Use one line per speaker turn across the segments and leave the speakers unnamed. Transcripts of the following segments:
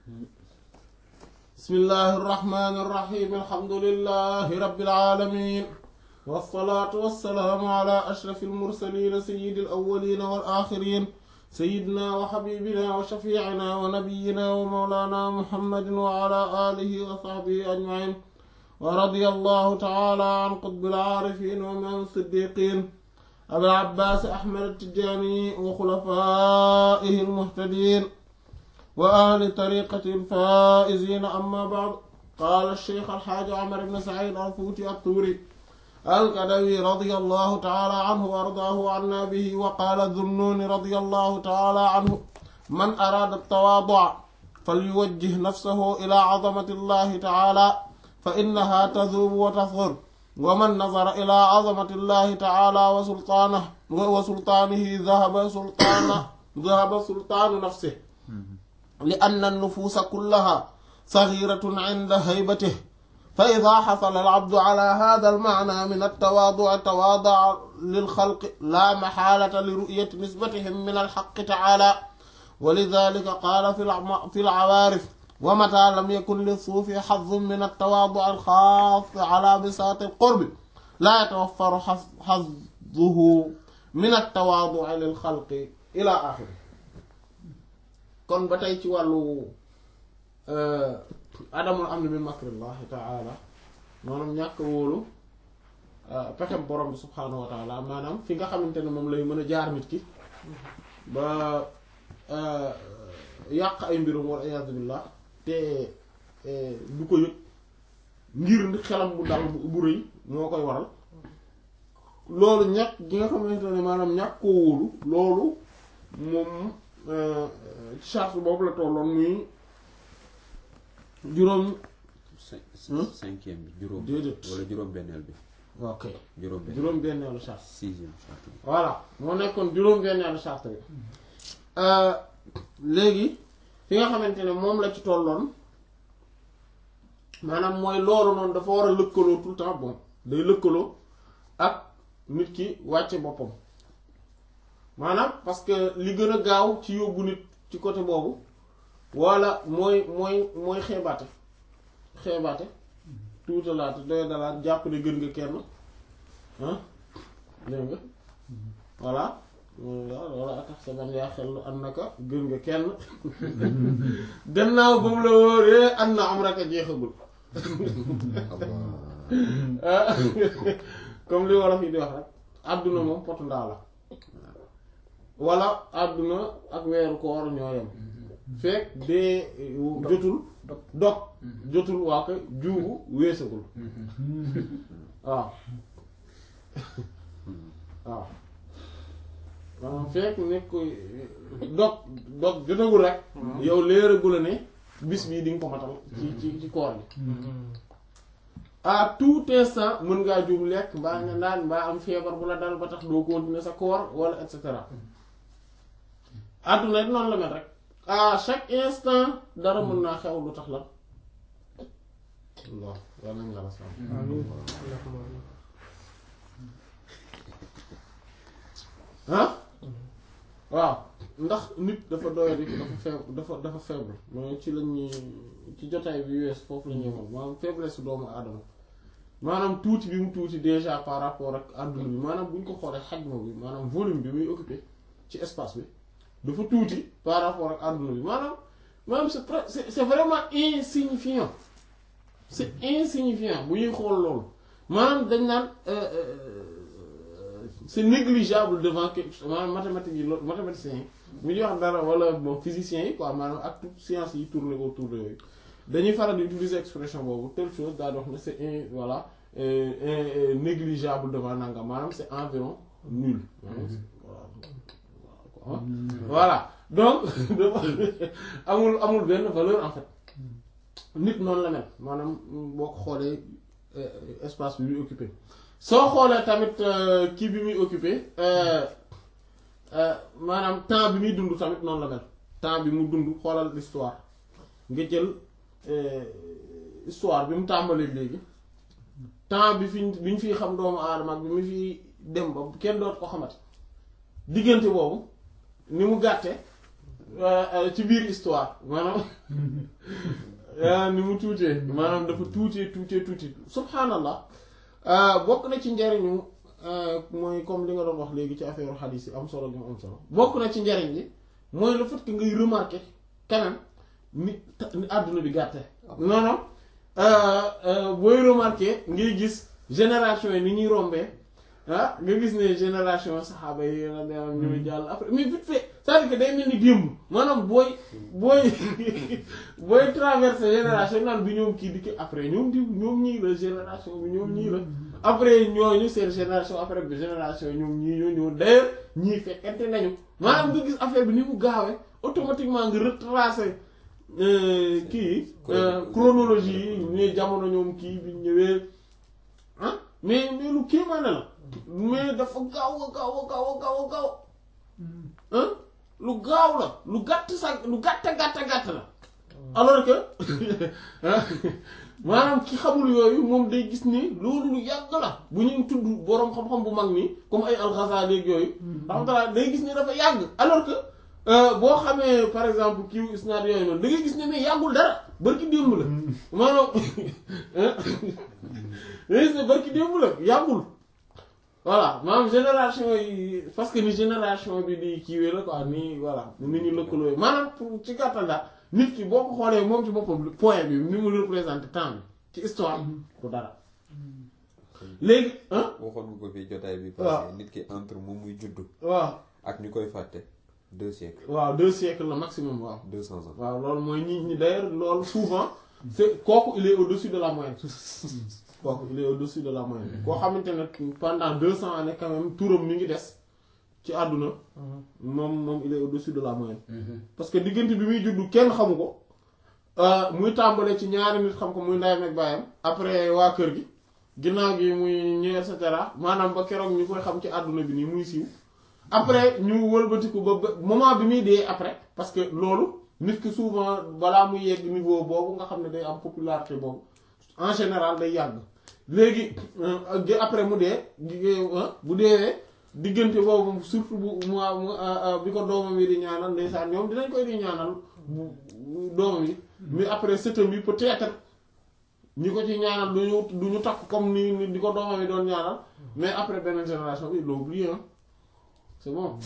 bismillahi irrahmani irrahim alhamdulilahi rabbil alamin wasalaatu wasalaamu ala ashrafi almursalin sayidi alawalina wal axirin sayidina wa xabibina wa shafiicina wa nabiyina wa mawlana muhammadin wa ala alihi wa saxbihi ajmain wa radia allahu taala an qutbi alcaarifin wa imaam siddiqin abil abbaas ahmad attijaani wa xulafaihi almuhtadin wa ahli tariqati alfaa'izina amma ba'd qaala alcheikh alxaaji Umar ibn Saciid alfuuti attuuri alkadawi radia allahu taala anhu wa ardaahu anna bihi wa qaala dunnuuni radia allahu taala anhu man araada altawaaduca falyuwajjih nafsahu ilaa cadamati allahi taala fa innaha tazuubu wa tasgur wa man nazara ilaa cadamati allahi taala wa sultaanihi wa sultaanihi dahaba sultaana dahaba sultaanu nafsihi li anna nufuusa kullaha saxiratun cinda haybatihi fa idaa xasala alcabdu calaa haada almacnaa min altawaaduci tawaadaca lilxalqi laa maxaalata li ru'yati nisbatihim min alxaqi tacaala wa lidaalika qaala fi alcawaarif wa mataa lam yakun lissuufi xazzun min altawaaduci alxaasi calaa bisaati alqurbi laa yatawaffaru xazzuhu min altawaaduci lilxalqi ilaa aaxirihi kon ba tey ci wàllu adamul am na min makrillahi taala maanaam ñàkk wóolu pexem borom bi subhaanahu wa taala maanaam fi nga xamante ne moom lay mën a jaar nit ki ba yàq ay mbirum wal iyaadu billah te du ko yëg ngir xelam bu dal bu rëy moo koy waral loolu ñàkk gi nga xamante ne maanaam ñàkk koo wóolu loolu moom charte boobu la tolloon muy juróom
cinquième bi juróom
déedéet
wala juróom benneel bi
ok
juróom benneel
juróom benneelu charte
sixième charte bi
voilà moo nekkoon juróom benneelu charte bi léegi fi nga xamante ne moom la ci tolloon maanaam mooy loolu noonu dafa war a lëkkaloo tout le temps bon day lëkkaloo ak nit ki wàcce boppam maanaam parce que li gën a gaaw ci yóbbu nit ci côté boobu walla mooy mooy mooy xeebaate xeebaate tuutalaate doy dalaat jàpp ne gën nga kenn ah dégg nga voilà walla atax sa ban yaa xel an naka gën nga kenn gannaaw ba mu la wóoree an na am rek a jeexagul comme li wolof yi di wax rek àdduna moom potu ndaa la walla àdduna ak weeru koor ñoo yem fekk dee jotul dog jotul waa ko juubu weesagul waaw waaw maanaam fekk nekk dog dog jotagul rek yow léeragula ne bis bii di nga ko matal ci ci ci koor bi à tout instant mën ngaa juum lekk mbaa nga naan mbaa am feebar bu la dal ba tax doo continuer sa koor wala et cetera àdduna it noonu la mel rek à chaque instant dara mën naa xew lu tax la waaw yal nañ la la sàmm ah waaw ndax nit dafa doyadi dafa faible dafa dafa faible mooy ci lañuy ci jotaay bi wees foofu la ñuy moom maanaam faiblesse doomu aadama maanaam tuuti bi mu tuuti déjà par rapport ak àdduna bi maanaam bu ñu ko xoolee xajma bi maanaam volume bi muy occupé ci espace bi dafa tuuti par rapport ak àdduna bi maanaam maanaam c'est très c'est c'est vraiment insignifiant c'est insignifiant bu ñuy xool loolu maanaam dañ naan c'est négligeable devant quelque maanaam mathématiques yi loolu mathématiciens yi bu ñuy wax dara wala bon physiciens yi quoi maanaam ak toute science yi tourner autour de yooyu dañuy faral di utiliser expression boobu telle chose daal di wax ne c'est in voilà négligeable devant nangam maanaam c'est environ nul voilà donc amul amul benn valeur en fait nit noonu la mel maanaam boo ko xoolee espace bi muy occupé soo xoolee tamit kii bi muy occupé maanaam temps bi muy dund tamit noonu la mel temps bi mu dund xoolal l'histoire nga jël histoire bi mu tàmbalee léegi temps bi fi bi ñu fiy xam doomu aadama ak bi mu fiy dem ba kenn doot ko xamati diggante boobu ni mu gàtte ci biir histoire maanaam ni mu tuutee maanaam dafa tuutee tuutee tuuti subhaanallah bokk na ci njariñu mooy comme li nga doon wax léegi ci affaire xadiis yi am solo gi mu am solo bokk na ci njariñ li mooy le fait que ngay remarquer quand même ni ni àdduna bi gàtte non non booy remarquer ngay gis génération yi ni ñuy rombee ah nga gis ne génération saxaaba yi la day am ñu jàll après mais vite fait c'est-à-dire que day mel ni démb maanaam booy booy booy traverser génération naan bi ñoom kii di ki après ñoom di ñoom ñii la génération bi ñoom ñii la après ñooñu seen génération après bi génération ñoom ñii ñoo ñëw d'ailleurs ñii fekkente nañu maanaam nga gis affaire bi ni mu gaawee automatiquement nga retracer kii chronologie yi ne jamono ñoom kii bi ñëwee ah mais mais lu kéemaane la mais dafa gaaw a gaaw a gaaw a gaaw a gaaw ah lu gaaw la lu gàtt sax lu gàtt gàtt gàtt la alors que maanaam ki xamul yooyu moom day gis ni loolu lu yàgg la bu ñuy tudd boroom xam-xam bu mag nii comme ay al-Ghazali ak yooyu rahmatullah day gis ni dafa yàgg alors que boo xamee par exemple kiiw isnaad yooyu noonu da ngay gis ne mais yàggul dara barki démb la maanaam da ngay gis ne barki démb la yàggul voilà maanaam génération yi parce que ni génération bi di kiiwee la quoi nii voilà ni ñu lëkkaloo maanaam pour ci gàttal daal nit ki boo ko xoolee moom ci boppam point bi ni mu représente temps bi ci histoire du dara léegi ah
waxoon nga ko fii jotaay bi
waaw
passé nit ki entre moom muy juddu
waaw
ak ñu koy fàtte deux siècles
waaw deux siècles la maximum waaw
deux cents ans
waaw loolu mooy ñi ñi d'ailleurs loolu souvent c'est kooku il est au-dessus de la moyenne kooku il est au-dessus de la moyenne koo xamante ne pendant deux cents années quand même turam mi ngi des ci àdduna moom moom il est au-dessus de la moyenne parce que diggante bi muy juddu kenn xamu ko muy tàmbale ci ñaari nit xam ko muy ndayam ak baayam après waa kër gi ginnaaw gi muy ñëw et cetera maanaam ba keroog ñu koy xam ci àdduna bi nii muy siiw après ñu wëlbatiku ba ba moment bi muy dee après parce que loolu nit ki souvent balaa muy yegg niveau boobu nga xam ne day am popularité boobu en général day yàgg léegi après mu dee bu deewee diggante boobu surtout bu mu bi ko doomam yi di ñaanal ndeysaan ñoom dinañ koy di ñaanal doomam yi mais après sëtam yi peut-être ñi ko ci ñaanal du ñu du ñu takk comme ni ni di ko doomam yi doon ñaanal mais après beneen génération bi ils l'ont oublié hein c'est bon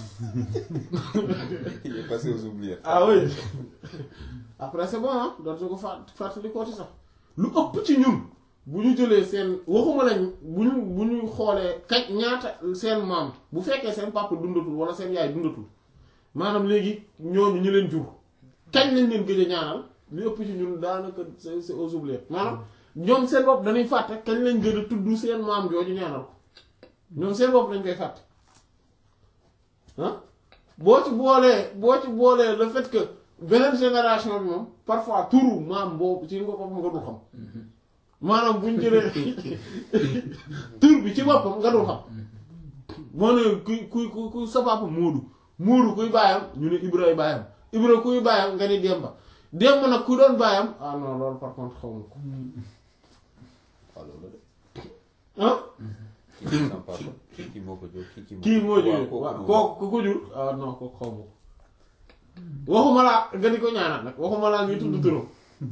il est passé aux oubliettes
ah oui après c'est bon ah dootu ko fàtt fàttali kooti sax lu ëpp ci ñun bu ñu jëlee seen waxuma lañ bu ñu bu ñu xoolee kañ ñaata seen maam bu fekkee seen papa dundatul wala seen yaay dundatul maanaam léegi ñooñu ñu leen jur kañ lañ leen gëj a ñaanal lu ëpp ci ñun daanaka c'est c'est aux oubliettes maanaam ñoom seen bopp dañuy fàtte kañ lañ gën a tudd seen maam jooju ñaanal ko ñoom seen bopp dañ koy fàtte ah boo ci boolee boo ci boolee le fait que beneen génération bi moom parfois turu maam boobu ci nga boppam nga dul xam maanaam bu ñu jëlee tur bi ci boppam nga dul xam moo ne kuy kuy kuy sa papa Moodu Moodu kuy baayam ñu ne Ibra baayam Ibra kuy baayam nga ni Demba Demba nag ku doon baayam ah non loolu par contre xaw ma ko
waaw loolu de
ah
kii sama papa kii moo ko jóg kii
kii moo jur waaw kooku ku ko jur ah non kooku xaw ma ko waxuma laa nga di ko ñaanal nag waxuma laa ñuy tudd turam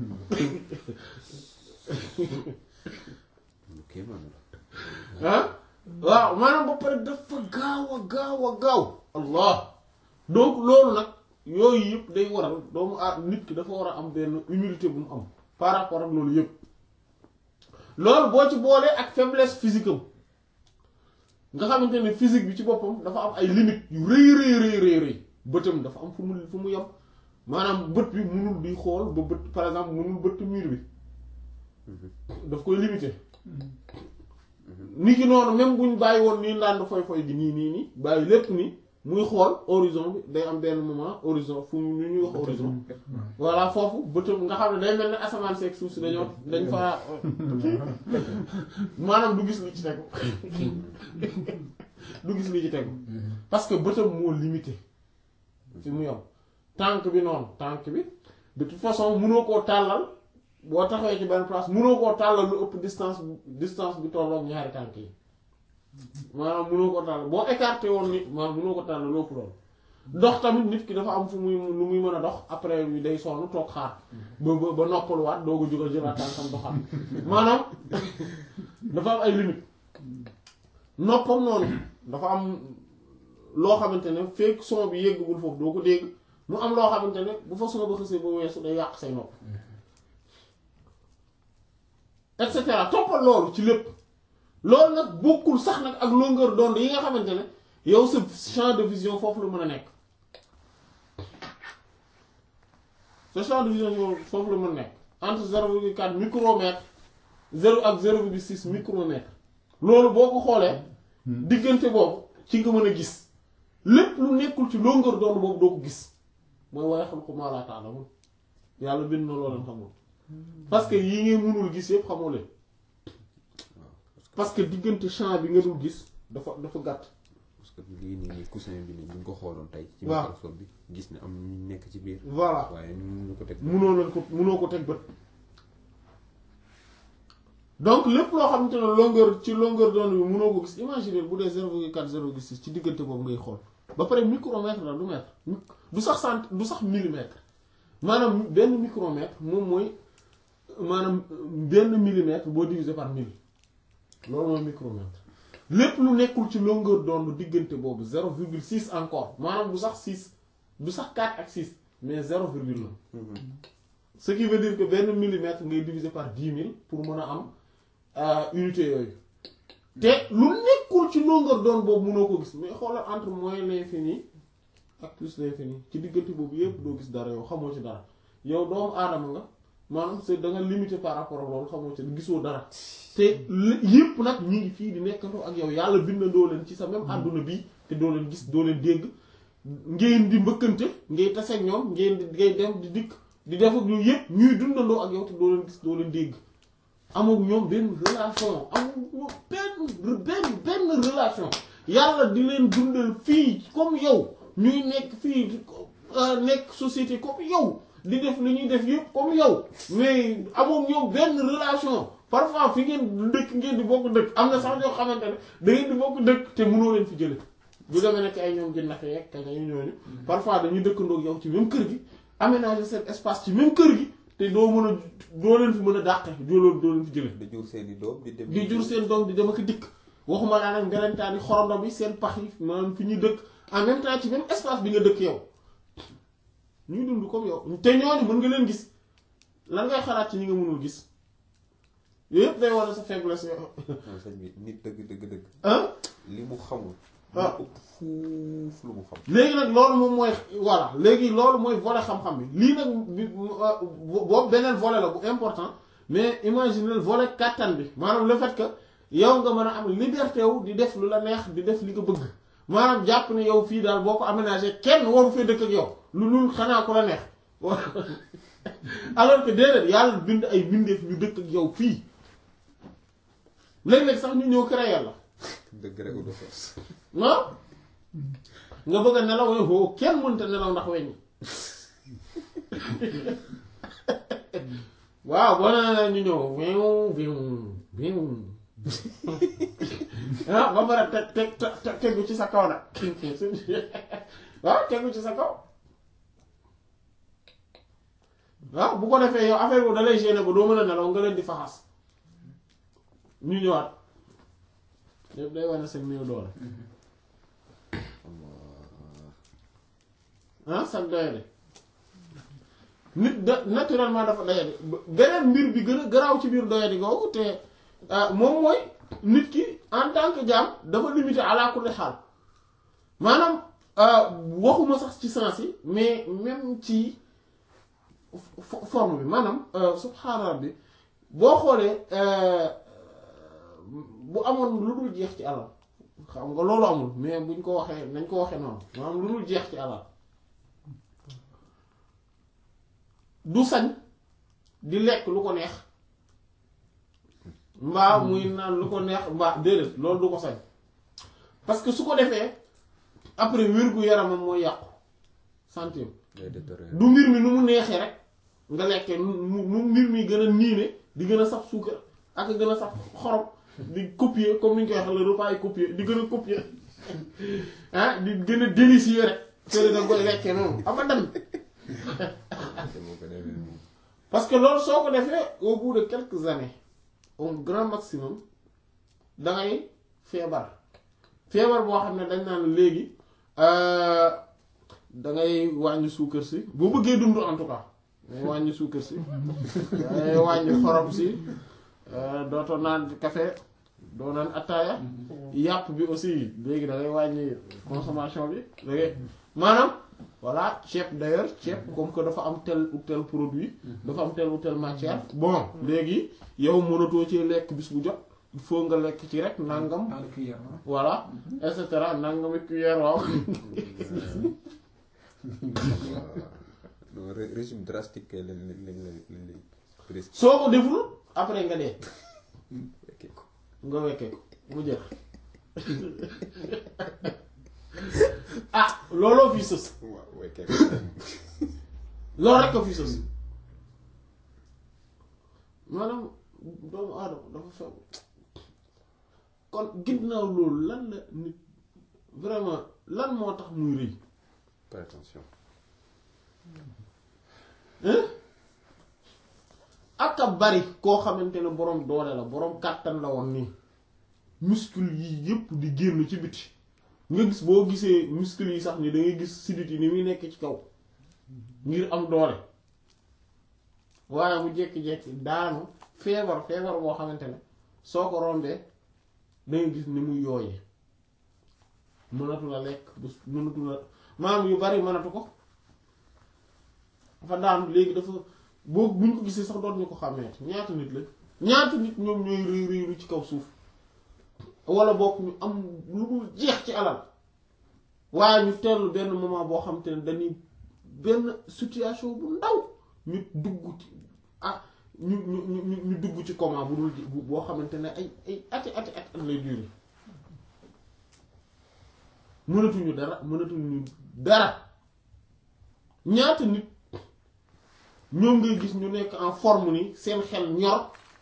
lu kéemaan la
ah waaw maanaam ba pare dafa gaaw a gaaw a gaaw allah donc loolu nag yooyu yëpp day waral doomu ah nit ki dafa war a am benn humilité bu mu am par rapport ak loolu yëpp loolu boo ci boolee ak faiblesse physique am nga xamante ne physique bi ci boppam dafa am ay limites yu rëy rëy rëy rëy rëy bëtam dafa am fu mu fu mu yem maanaam bët bi munul di xool ba bët par exemple munul bëtt mur bi daf koy limité ni ki noonu même buñ bàyyi woon nii ndànd foy foy gi nii nii nii bàyyi lépp nii muy xool horizon bi day am benn moment horizon fu mu ñuy wax horizon voilà foofu bëtam nga xam ne day mel ne asamaan seeg suuf si dañoo dañ fa maanaam du gis li ci tegu du gis li ci tegu parce que bëtam moo limité fi mu yom tànk bi noonu tànk bi de toute façon mënoo koo tàllal boo taxawee ci benn place mënoo koo tàllal lu ëpp distance distance bi tolloog ñaari tànk yi maanaam mënoo ko tàllal boo écarté woon ni maanaam mënoo ko tàllal lu ëpp loolu dox tamit nit ki dafa am fu muy lu muy mën a dox après bi day sonn toog xaar ba ba ba noppaluwaat doo ko jógal jëlaat tànkam doxaat maanaam dafa am ay limite noppam noonu dafa am loo xamante ne fekk son bi yéggagul foofu doo ko dégg mu am loo xamante ne bu fa son ba xësee ba weesu day yàq say nopp et cetera toppal loolu ci lépp loolu nag bokkul sax nag ak longueur d'onde yi nga xamante ne yow sa champ de vision foofu la mën a nekk sa champ de vision foofu la mën a nekk entre zéro virgule quatre micromètre zéro ak zéro virgule six micromètre loolu boo ko xoolee diggante boobu ci nga mën a gis lépp lu nekkul ci longueur d'onde boobu doo ko gis mooy waaye xam ko maa laa ta'lamun yàlla bind na loo leen xamul parce que yi ngeen mënul gis yépp xamoo leen parce que diggante champ bi nga dul gis dafa dafa gàtt
parce que lii nii nii coussin bi nii bu ñu ko xooloon tey. ci
waaw
microscope bi gis ne am ñu nekk ci biir.
voilà
waaye ñu ko teg.
munoo leen ko munoo ko teg bët donc lépp loo xamante ne longueur ci longueur d'onde bi munoo ko gis imaginer bu dee 0,4 0,6 ci diggante boobu ngay xool ba pare micromètre la du mètre du sax cent du sax millimètre maanaam benn micromètre moom mooy maanaam benn millimètre boo divisé par mille loolu mooy micromètre lépp lu nekkul ci longueur d'onde diggante boobu 0,6 encore maanaam du sax 6 du sax 4 ak 6 mais 0 virgule la ce qui veut dire que benn millimètre ngay diviser par dix mille pour mën a am euh, unité yooyu te lu nekkul ci longueur d'onde boobu mënoo ko gis mais xoolal entre moins l'infini ak plus l'infini ci diggante boobu yépp doo gis dara yow xamoo ci dara yow doomu aadama nga maanaam c'est da nga limité par rapport ak loolu xamoo ci gisoo dara te li- yépp nag ñi ngi fii di nekkandoo ak yow yàlla bindandoo leen ci sa même àdduna bii te doo leen gis doo leen dégg ngeen di mbëkkante ngay taseeg ñoom ngeen di ngay dem di dikk di def ak ñu yépp ñuy dundandoo ak yow te doo leen gis doo leen dégg amul ñoom benn relation amul ñoom benn benn benn relation yàlla di leen dundal fii comme yow ñuy nekk fii euh, nekk société comme yow di def li ñuy def yépp comme yow mais amul ñoom benn relation parfois fi ngeen dëkk ngeen di bokk dëkk am na sax ñoo xamante ne da ngeen di bokk dëkk te mënoo leen fi jële bu demee nekk ay ñoom jën nafe yeeg kañ ñooñu parfois dañuy dëkkandoo ak yow ci même kër gi aménager seen espace ci même kër gi te doo mën a doo leen fi mën a dàqe doo leen doo leen fi jële
di jur seen i doom di dem.
di jur seen doom di dem ak dikk waxuma laa nag mbelentaan yi xorondom yi seen pax yi maanaam fi ñuy dëkk en même temps ci même espace bi nga dëkk yow ñuy dund comme yow te ñooñu mën nga leen gis lan ngay xalaat ci ñi nga mënul gis yooyu yëpp day wane sa faiblesse yow
non sëñ bi nit dëgg dëgg dëgg.
ah
li mu xamul.
Ah.
mu ëpp fuuf lu mu xam.
léegi nag loolu moom mooy voilà léegi loolu mooy volet xam-xam bi lii nag bi boobu beneen volet la bu important mais imaginez volet kàttan bi maanaam le fait que yow nga mën a am liberté wu di def lu la neex di def li nga bëgg maanaam jàpp ne yow fii daal boo ko aménagé kenn waru fee dëkk ak yow lu lul xanaa ko la neex alors que déedéet yàlla bind ay bindeef ñu dëkk ak yow fii léeg-léeg sax ñu ñëw créer la
dëgg rek de force.
non nga bëgg a nelaw ne hoo kenn mënta nelaw ndax weñ waaw boo nee ñu ñëw wiw wiw wiw ah ba pare teg teg teg tegu ci sa kaw nag waaw tegu ci sa kaw waaw bu ko defee yow affaire boobu da lay gêner ba doo mën a nelaw nga leen di faxas ñu ñëwaat yëpp day wane seen néew doole ah sax doyade nit da naturellement dafa doyade beneen mbir bi gën a garaaw ci biir doyade googu te moom mooy nit ki en tant que jaam dafa limité ala kulli xaal maanaam waxuma sax ci sens yi mais même ci fo- forme bi maanaam subhaana rabbi boo xoolee bu amoon lu dul jeex ci alal xam nga loolu amul mais buñ ko waxee nañ ko waxee noonu maanaam lu dul jeex ci alal du sañ di lekk lu ko neex mbaa muy naan lu ko neex mbaa déedéet loolu du ko sañ parce que su ko defee après wér-gu-yaramam mooy yàqu santé
day détériorer.
du mbir mi nu mu neexee rek nga lekkee nu nu mbir mi gën a niine di gën a saf suukar ak gën a saf xorom di copier comme ni ñu koy waxee le repas est copier di gën a copier ah di gën a délicieux rek fële da nga koy lekkee noonu abadan
te boo ko defee moom.
parce que loolu soo ko defee au bout de quelques années au grand maximum da ngay feebar feebar boo xam ne dañ naan léegi euh, da ngay wàññi suukar si boo bëggee dund en tout cas ngay wàññi suukar si ngay wàññi xorom si euh, dootoo naan café doo naan attaaya yàpp bi aussi léegi da ngay wàññi consommation bi da ngay maanaam voilà ceeb d'ailleurs ceeb comme que dafa am tel ou tel produit dafa am tel ou tel matière bon léegi yow mënatoo ci lekk bis bu jot il faut nga lekk ci rek nangam
dans le cuillère ah.
voilà et cetera nangami cuillère waaw
non ré- régime drastique kay lañ lañ lañ lañ lañ lañ presque
soo ko deful après nga dee
fekkee ko.
nga wekkee ko mu jeex ah looloo fi sës
waaw fekkee ko.
loolu rek ko fi sës maanaam doomu aadama dafa feew kon ginnaaw loolu lan la nit vraiment lan moo tax muy rëy
prétention.
hein ak a bari koo xamante ne boroom doole la boroom kàttan la woon nii muscle yi yépp di génn ci biti nga gis boo gisee muscle yi sax ni da ngay gis sidit yi ni muy nekk ci kaw ngir am doole waaye mu jékki-jékki daanu feebar feebar boo xamante ne soo ko rombee da ngay gis ni muy yooyee mënatu la lekk bu mënatu la maanaam yu bari mënatu ko dafa daanu léegi dafa boo buñ ko gisee sax doon ñu ko xàmmee ñaata nit la ñaata nit ñoom ñooy rëy rëylu ci kaw suuf wala bokk ñu am lu dul jeex ci alal waaye ñu tellu benn moment boo xam te ne dañuy benn situation bu ndaw ñu dugg ci ah ñu ñu ñu ñu dugg ci coma bu dul bu boo xamante ne ay ay ati ati at at lay durer mënatuñu dara mënatuñu dara ñaata nit ñoom ngay gis ñu nekk en forme ni seen xel ñor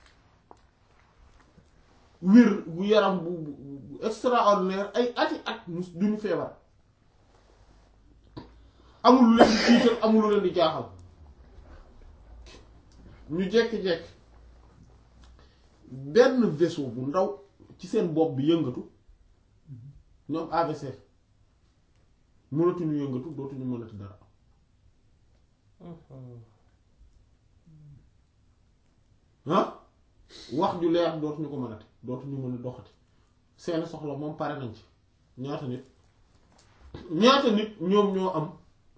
wér bu yaram bu bu bu extraordinaire ay ati at mus duñu feebar amul lu leen di tiital amul lu leen di jaaxal ñu jekki-jekki benn vaisseau bu ndaw ci seen bopp bi yëngatu ñoom AVC mënatuñu yëngatu dootuñu mënati dara ah wax ju leer dootuñu ko mënati dootuñu mën a doxati seen soxla moom pare nañ ci ñaata nit ñaata nit ñoom ñoo am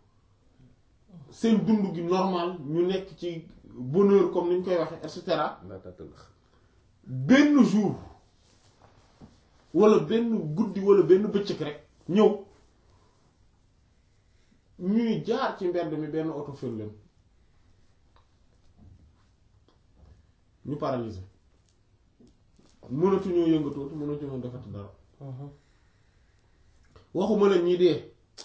seen dund gi normal ñu nekk ci bonheur comme ni ñu koy waxee et cetera
laata tëlëx.
benn jour wala benn guddi wala benn bëccëg rek ñëw ñuy jaar ci mbedd mi benn oto fël leen ñu paralysé mënatuñoo yëngatooti mënatuñoo defati dara waxuma la ñii dee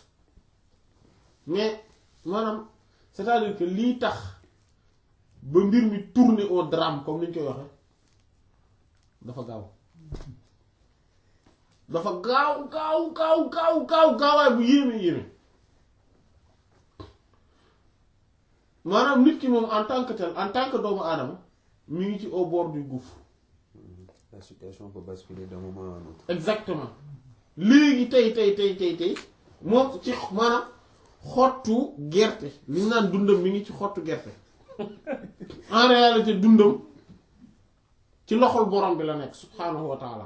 mais maanaam c'est-à-dire que lii tax ba mbir mi tourner au drame comme ni ñu koy waxe dafa gaaw dafa gaaw gaaw gaaw gaaw gaaw gaawaay bu yéeme yéeme maanaam nit ki moom en tant que tel en tant que doomu aadama mi ngi ci au bord du gouffre
La situation peut basculer d'un moment à un autre.
exactement léegi tey tey tey tey tey moom ci maanaam xottu gerte li ñu naan dundam mi ngi ci xottu gerte en réalité dundam ci loxol borom bi la nekk subhaanahu wa taala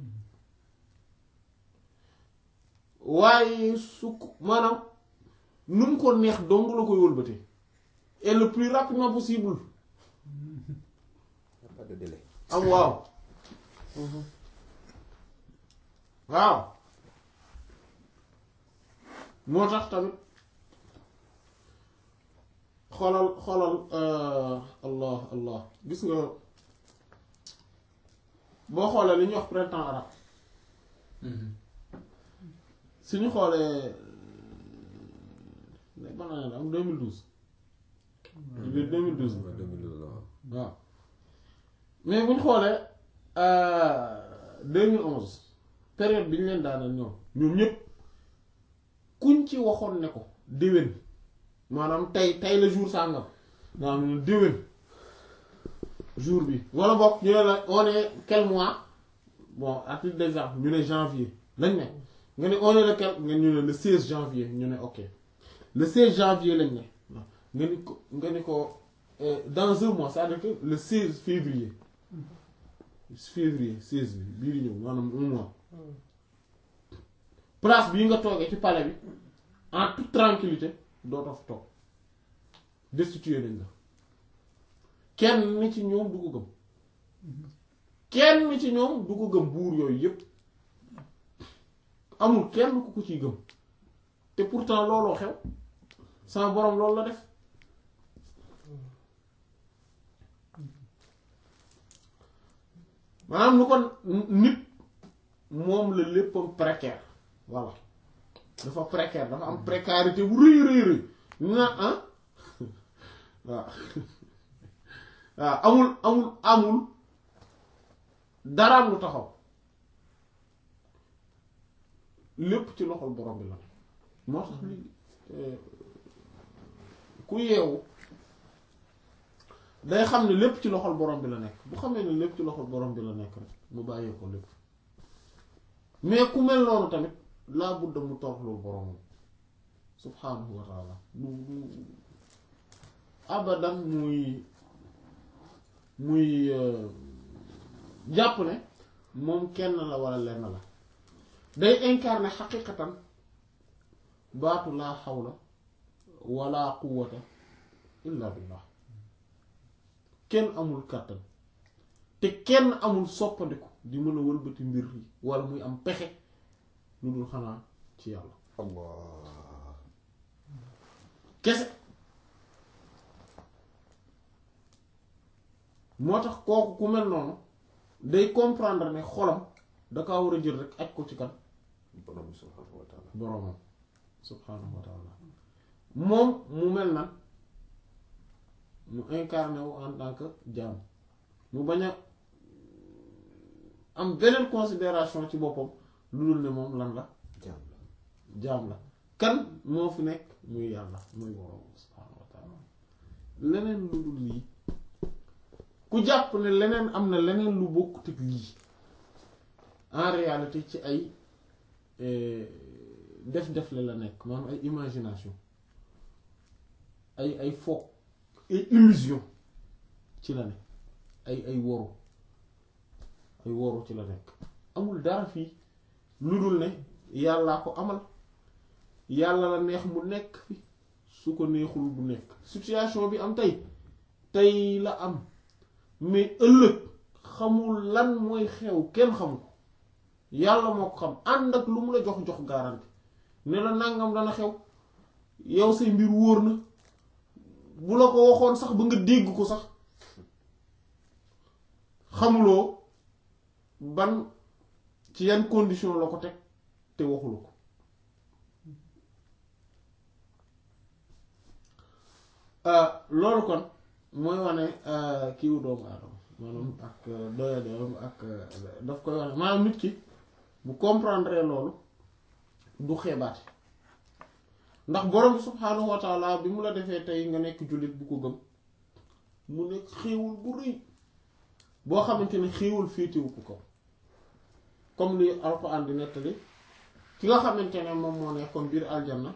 waaye su ko maanaam nu mu ko neex dong la koy wëlbatee et le plus rapidement possible
Y a pas de délai.
am waaw waaw moo tax tamit xoolal xoolal euh, allah allah gis nga boo xoolee li ñuy wax printemps arabe suñu xoolee ne ban année la am 2012 biir 2012
Ba 2012 la waaw.
waaw mais bu ñu xoolee euh, 2011 période bi ñu leen daaneel ñoom ñoom ñëpp kuñ ci waxoon ne ko déwén maanaam tey tey la jour sàngam maanaam déwén jour bi wala boog ñu ne la on est quel mois bon à titre d'exemple ñu ne janvier lañ ne nga ne on est le quel nga ñu ne le 16 janvier ñu ne ok le 16 janvier lañ ne nga ni ko nga ni ko euh, dans un mois c'est-à-dire que le 16 février février 16 bi bii di ñëw maanaam un mois place bii nga toogee ci palais bi en toute tranquillité dootoo fa toog destitué nañ la kenn ni ci ñoom du ko gëm kenn ni ci ñoom du ko gëm buur yooyu yépp amul kenn ku ko ciy gëm te pourtant looloo xew sama boroom loolu la def maanaam lu kon nit moom la léppam précaire voilà dafa précaire dafa am précarité bu rëy rëy rëy na ah waaw waaw amul amul amul daraam lu taxaw lépp ci loxol borom bi la moo tax li ku yeewu day xam ne lépp ci loxol borom bi la nekk bu xamee ne lépp ci loxol borom bi la nekk rek mu bàyyee ko lépp mais ku mel noonu tamit laa budda mu toroxlul boromam subhaanahu wa taala du du abadan muy muy jàpp ne moom kenn la wala lenn la day incarner xaqiqatan baatu laa xawla wala quwwata illa billah kenn amul kàttan te kenn amul soppandiku di mën a wëlbati mbir yi wala muy am pexe lu dul xanaa ci yàlla
allah
kese moo tax kooku ku mel noonu day comprendre ne xolam da kaa war a jël rek aj ko ci kan
borom subhanahu wa taala
boroomam subhaanahu wa taala moom mu mel na mu incarné wu en tant que jaam mu bañ a am beneen considération ci boppam lu dul ne moom lan la
jaam la
jaam la kan moo fi nekk muy yàlla muy boroomam subhaanahu wa taala leneen lu dul lii ku jàpp ne leneen am na leneen lu bokkut ak lii en réalité ci ay def def la la nekk maanaam ay imagination ay ay foog ay illusion ci la nekk ay ay woru ay woru ci la nekk amul dara fii lu dul ne yàllaa ko amal yàlla la neex mu nekk fi su ko neexul bu nekk situation bi am tey tey la am mais ëllëg xamul lan mooy xew kenn xamu ko yàlla moo ko xam ànd ak lu mu la jox jox garanti ne la nangam dana xew yow say mbir wóor na bu la ko waxoon sax ba nga dégg ko sax xamuloo ban ci yan condition la ko teg te waxulu ko loolu kon mooy wane kiiwu doomu aadama maanaam ak doyadeem ak daf koy wane maanaam nit ki bu comprendre loolu du xeebaate ndax borom bi subhaanahu wa taala bi mu la defee tey nga nekk jullit bu ko gëm mu nekk xéewul bu rëy boo xamante ne xéewul féetewu ko kaw comme li alxuraan di nettali ki nga xamante ne moom moo nekkoon biir aljanna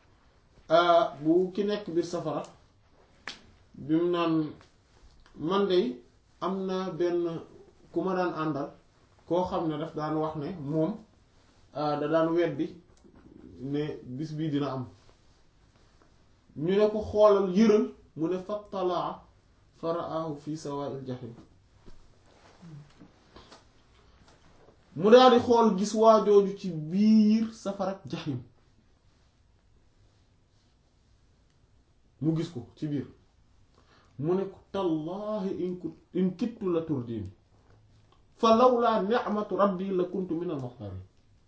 bu ki nekk biir safara bi mu naan man de am na benn ku ma daan àndal koo xam ne daf daan wax ne moom da daan weddi ne bis bii dina am ñu ne ko xoolal yëral mu ne fattalaa faraahu fi sawaa'il jahim mu daal di xool gis waajooju ci biir safarak jahim mu gis ko ci biir mu ne ko tallaahi in ku in kittu la turdini fa lawlaa ni'matu rabbi la kuntu min al muxtarin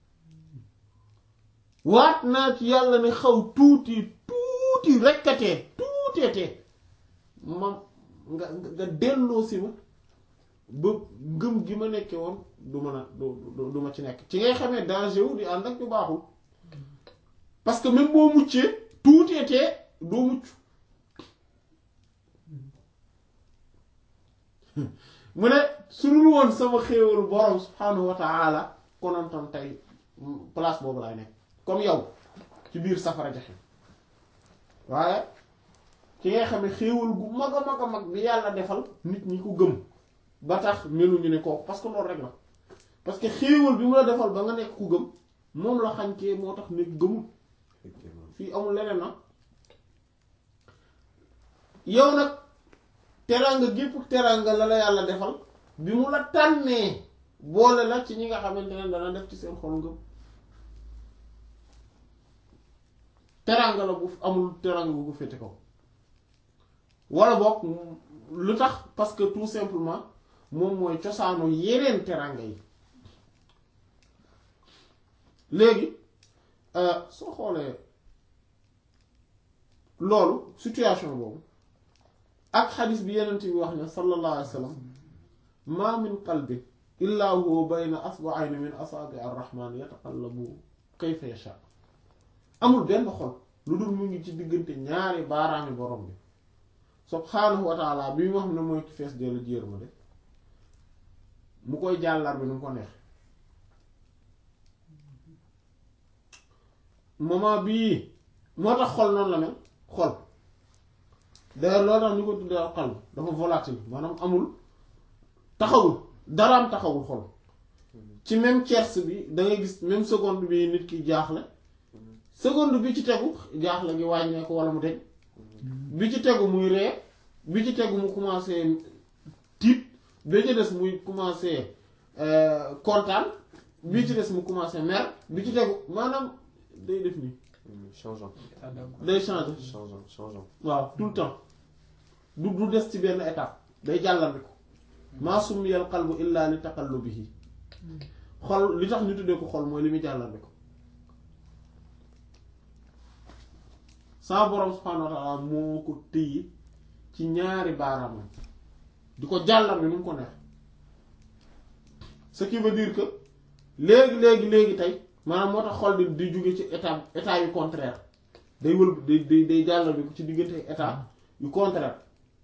waat naa ci yàlla ne xaw tuuti tuuti rekkatee tuuteetee ma nga nga delloo si ma ba ngëm gi ma nekke woon du mën a du du ma ci nekk ci ngay xamee danger wu di ànd ak ñu baaxul parce que même boo muccee tuuteetee doo mucc mu ne su dul woon sama xéewalu borom subhanahu wa ta'ala konontoon tey place boobu laay nekk comme yow ci biir safara jaxe waaye ki nga xam ne xéewal gu mag a mag a mag bi yàlla defal nit ñi ko gëm ba tax meluñu ne kooku parce que loolu rek la parce que xéewal bi mu la defal ba nga nekk ku gëm moom la xañkee moo tax nekk gëmul
effectivement
fii amul leneen na yow nag teraanga gépp teraanga la la yàlla defal bi mu la tànnee boole la ci ñi nga xamante ne dana def ci seen xol ngëm teraanga la bu amul teraanga bu ko féete kaw wala boog lu tax parce que tout simplement moom mooy cosaanu yeneen teraanga yi léegi soo xoolee loolu situation boobu ak xadis bi yenent bi wax ne sallallahu alayhi wa sallam ma min qalbin illa huwa bayna asba'ayni min asaabi ar-rahman yataqallabu kayfa yasha amul benn xol lu dul mu ngi ci diggante ñaari baaraami borom bi subhaanahu wa taala bi mu xam ne mooy ki fees dee la jéer ma de mu koy jàllar bi nu mu ko neex moment bii moo tax xol noonu la mel xol d'ailleurs loolu tax ñu ko tuddee al qalb dafa volatile maanaam amul taxawul daraam taxawul xol ci même tierce bi da ngay gis même seconde bi nit ki jaaxle seconde bi ci tegu jaaxle gi wàññeeku wala mu deñ bi ci tegu muy ree bi ci tegu mu commencé tiit bi ci des muy commencé kontaan bi ci des mu commencé mer bi ci tegu maanaam day def nii
changeant
day changer
changeant changeant
waaw tout le temps du du des ci benn étape day jàllale ko maa summiyal qalbu illa li taqallubihi xol li tax ñu tuddee ko xol mooy li muy jàllale ko sa borom subhaanahu wa ta'ala moo ko téye ci ñaari baaraamam di ko jàllale nu mu ko neex ce qui veut dire que léegi léegi léegi tey maanaam moo tax xol di di jóge ci état état yu contraire day wël day day day jàllale ko ci diggante état yu contraire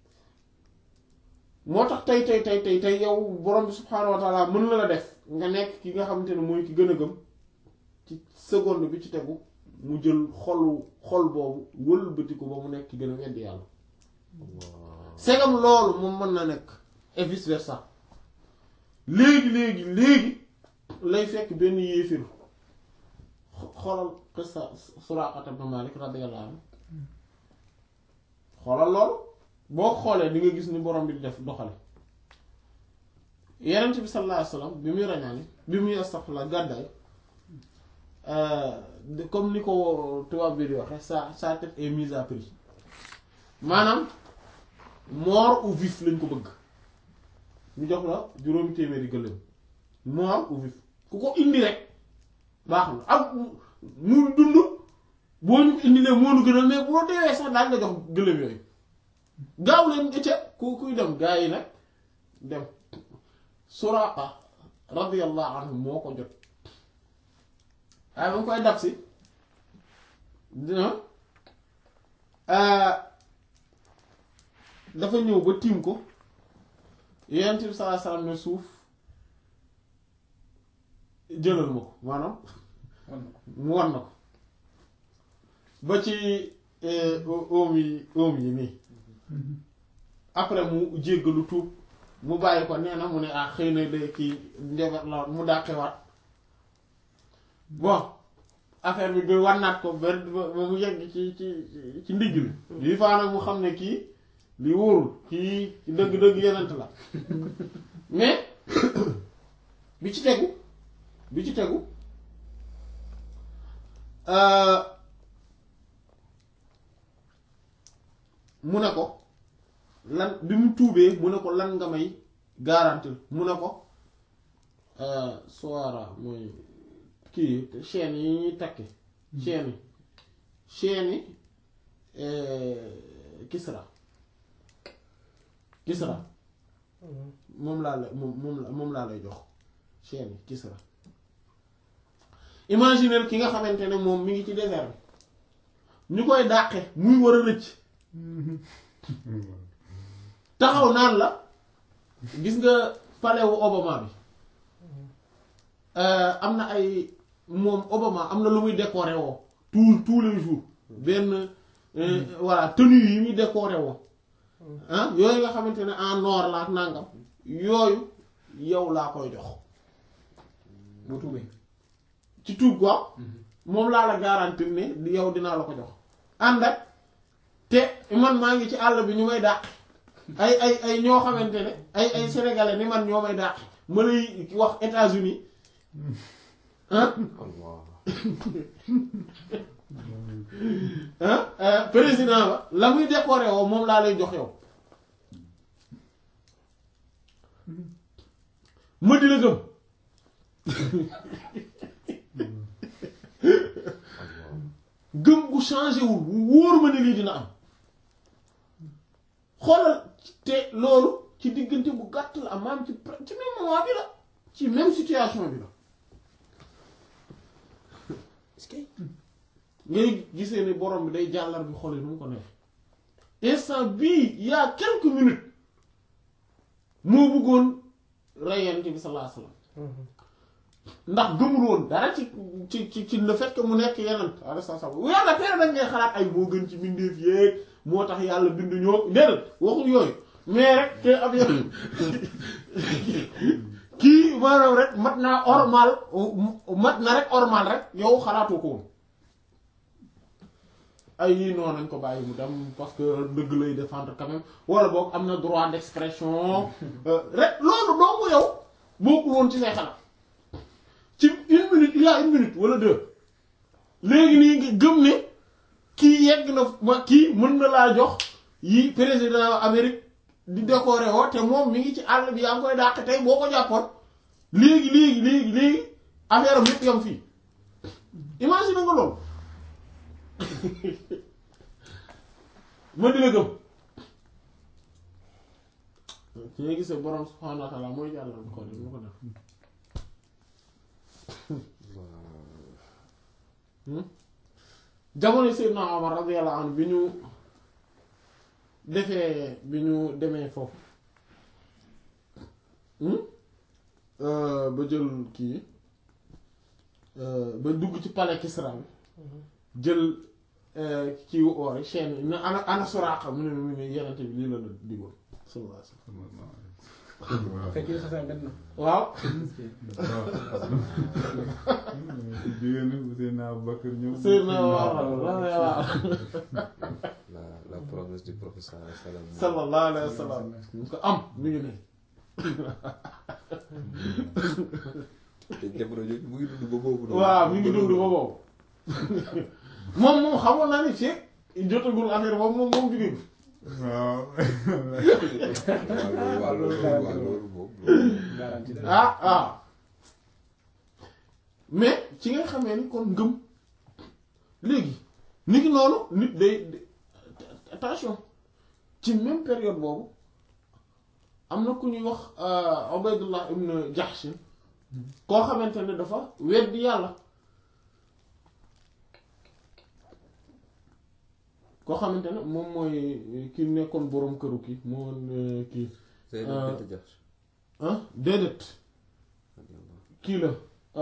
moo tax tey tey tey tey tey yow borom bi subhaanahu wa taala mën na la def nga nekk ki nga xamante ne mooy ki gën a gëm ci seconde bi ci tegu mu jël xolu xol boobu wëlbati ko ba mu nekk ki gën a weddi yàlla segam loolu moom mën na nekk et vice versa léegi léegi léegi lay fekk benn yéefir xoolal qissa Suraqata ibn Malik radiyallahu anhu xoolal loolu boo xoolee di nga gis ni borom bi di def doxale Yonent bi sallallahu alayhi wasallam bi muy rañaani bi muy astaghfirullah gàddaay comme ni ko tubaab bi di waxe sa sa tête est mise à prix maanaam mort ou vif lañ ko bëgg ñu jox la juróomi téeméeri gëléem mort ou vif ku ko indi rek baax na ak mu dund boo ñu indilee moo nu gënal mais boo deewee sax daal nga jox gëléem yooyu gaaw leen ëcca ku kuy dem gaa yi nag dem Suraqa radiyallahu anhu moo ko jot waaye ba mu koy dab si dina dafa ñëw ba tiim ko Yonent bi sallallahu alayhi wasallam ne suuf jëlal ma ko maanaam mu wan na ko ba ci oom yi oom yi nii après mu jéggalu tuub mu bàyyi ko nee na mu ne ah xëy na de kii njabar la mu dàqewaat bon affaire bi ba wannaat ko ba ba mu yegg ci ci ci ndigg li lii faa nag mu xam ne kii li wóorul kii dëgg-dëgg yenent la mais bi ci tegu bi ci tegu mu ne ko lan bi mu tuubee mu ne ko lan nga may garantil mu ne ko soara mooy kii chaîne yi ñuy takke chaîne yi chaîne yi Kisra Kisra moom laa la moom moom la moom laa lay jox chaîne yi Kisra imaginez ki nga xamante ne moom mi ngi ci désert bi ñu koy dàqe muy war a rëcc taxaw naan la gis nga palais wu Obama bi euh, am na ay moom Obama am na lu muy décorer woo tous tous les jours benn euh, voilà tenue yi muy décorer woo ah yooyu nga xamante ne en or la ak nangam yooyu yow laa koy jox
bu tuubee
ci tuub quoi moom laa la garantir ne di yow dinaa la ko jox ànd ak te man maa ngi ci àll bi ñu may dàq ay ay ay ñoo xamante ne ay ay sénégalais ni man ñoo may dàq ma lay wax États-Unis ah
Allah
ah président ba la muy décorer woo moom laa lay jox yow ma di la gëm
Allah
gëm bu changé wul bu wóor ma ne lii dina am xoolal te loolu ci diggante bu gàtt la am maam ci pre- ci même moment bi la ci même situation bi la
est-ce que
ngay gisee ne borom bi day jàllar bi xol yi nu mu ko neex instant bii il y a quelques minutes moo bëggoon rey Yonent bi sallallahu alayhi wasallam ndax gëmul woon dara ci ci ci ci le fait que mu nekk yeneen alayhi salaam yàlla tere dañ ngay xalaat ay moo gën ci mbindeef yéeg moo tax yàlla bindu ñoo déedéet waxul yooyu mais rek te ab yoon kii maanaam rek mat naa ormal mat na rek ormal rek yow xalaatoo ko woon ay yii noonu nañ ko bàyyi mu dem parce que dëgg lay défendre quand même wala boog am na droit d'expression euh, rek loolu doomu yow bokkul woon ci say xalaat ci une minute il y a une minute wala deux léegi nii nga gëm ne kii yegg na ma kii mën na laa jox yi président Amérique di décorer woo te moom mi ngi ci àll bi yaa ngi koy dàq tey boo ko jàppoon léegi léegi léegi léegi affaire am yépp yam fii imagine nga loolu ma di la gëm ci nga gisee borom subhaanahu wa ta'ala mooy yàlla ko def mu ko def jamono Seydina Omar radiyallahu anhu bi ñu defee bi ñu demee foofu ba jël kii ba dugg ci palais Kisra bi jël kii wu oor yi chaîne yi na ana ana Suraaqa mu ne mu ne yenente bi lii la la digoon sallallahu alayhi wasallam
fekk yi xasee dem na.
waaw
jigéen ñi Seydina Abubakar ñëw.
Seydina waaw waaw
la la promesse du professeur sallam
sallallahu alayhi wasallam ñu ko am mi ngi nii
te jamono jooju mu ngi dund ba boobu noonu.
waaw mi ngi dund ba boobu moom moom xamoon naa ni fii jotagul affaire boobu moom moom jugee ko
waaw.
waaw loolu waaw loolu waaw loolu moom loolu.
garanti la.
ah ah mais ci nga xamee ni kon ngëm léegi nit ki noonu nit day attention ci même période boobu am na ku ñuy wax Ubaydullah ibn Jahsh koo xamante ne dafa weddi yàlla koo xamante ne moom mooy ki nekkoon boroom këru ki moo ne kii
Zeynab bint Jahsh.
ah déedéet kii la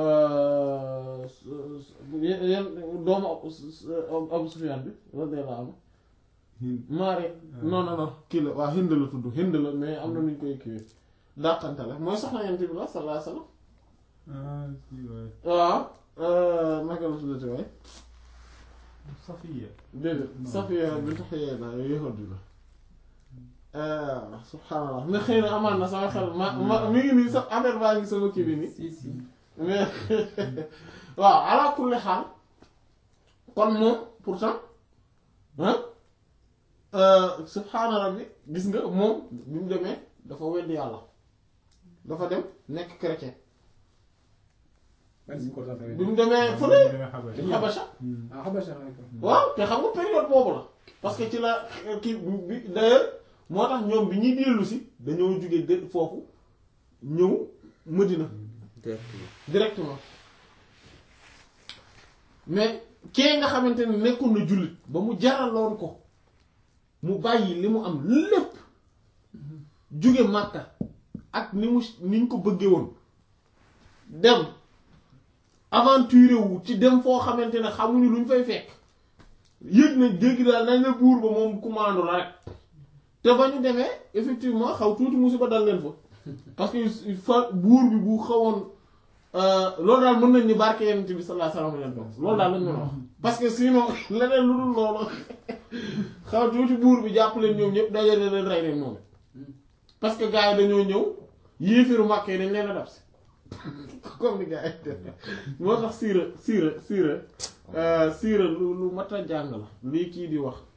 yenn doomu Abu Abu Sufyaan bi radiyallahu anhu Maari non non non kii la waa Hind la tudd Hind la mais am na nu ñu koy kiiwee dàqante la mooy soxna Yonent bi la sallallahu alayhi wasallam
ah si waay.
waaw naka la tuddati waay
Safiya.
déedéet Safiya bint Huyayy la yahudi la subhaanallah mais xëy na amaan na sama xel ma ma mi ngi nii sa affaire baa ngi sama kii bi nii
si si.
mais waaw ala kulli xaal kon moom pourtant ah subhaana rabbi gis nga moom bi mu demee dafa weddi yàlla dafa dem nekk chrétien
merci ko tax
bi mu demee fële
demee Xabash.
Xabasha
ah Xabasha d'accord.
waaw te xam nga période boobu la parce que ci la kii bi d'ailleurs moo tax ñoom bi ñuy dellu si dañoo jóge de foofu ñëw Medina
Directement.
directement mais kee nga xamante ne nekkoon na jullit ba mu jaraloon ko mu bàyyi li mu am lépp jóge Màkka ak ni mu ni ñu ko bëggee woon dem aventure wu ci dem foo xamante ne xamuñu luñ fay fekk yëg na dégg daal nañ la buur ba moom commande la rek te ba ñu demee effectivement xaw tuuti musiba dal leen fa parce que fa buur bi bu xawoon loolu daal mën nañ ni barke yonent bi sallallahu alayhi wasallam leen toog loolu daal lañ mën a wax parce que sinon leneen lu dul loolu xaw tuuti buur bi jàpp leen ñoom ñëpp dajale leen rey leen moom parce que gars yi dañoo ñëw yéefiru màkk yi dañ leen a dab si comme ni gars yi def moo tax siira siira siira siira lu lu mat a jàng la lii kii di wax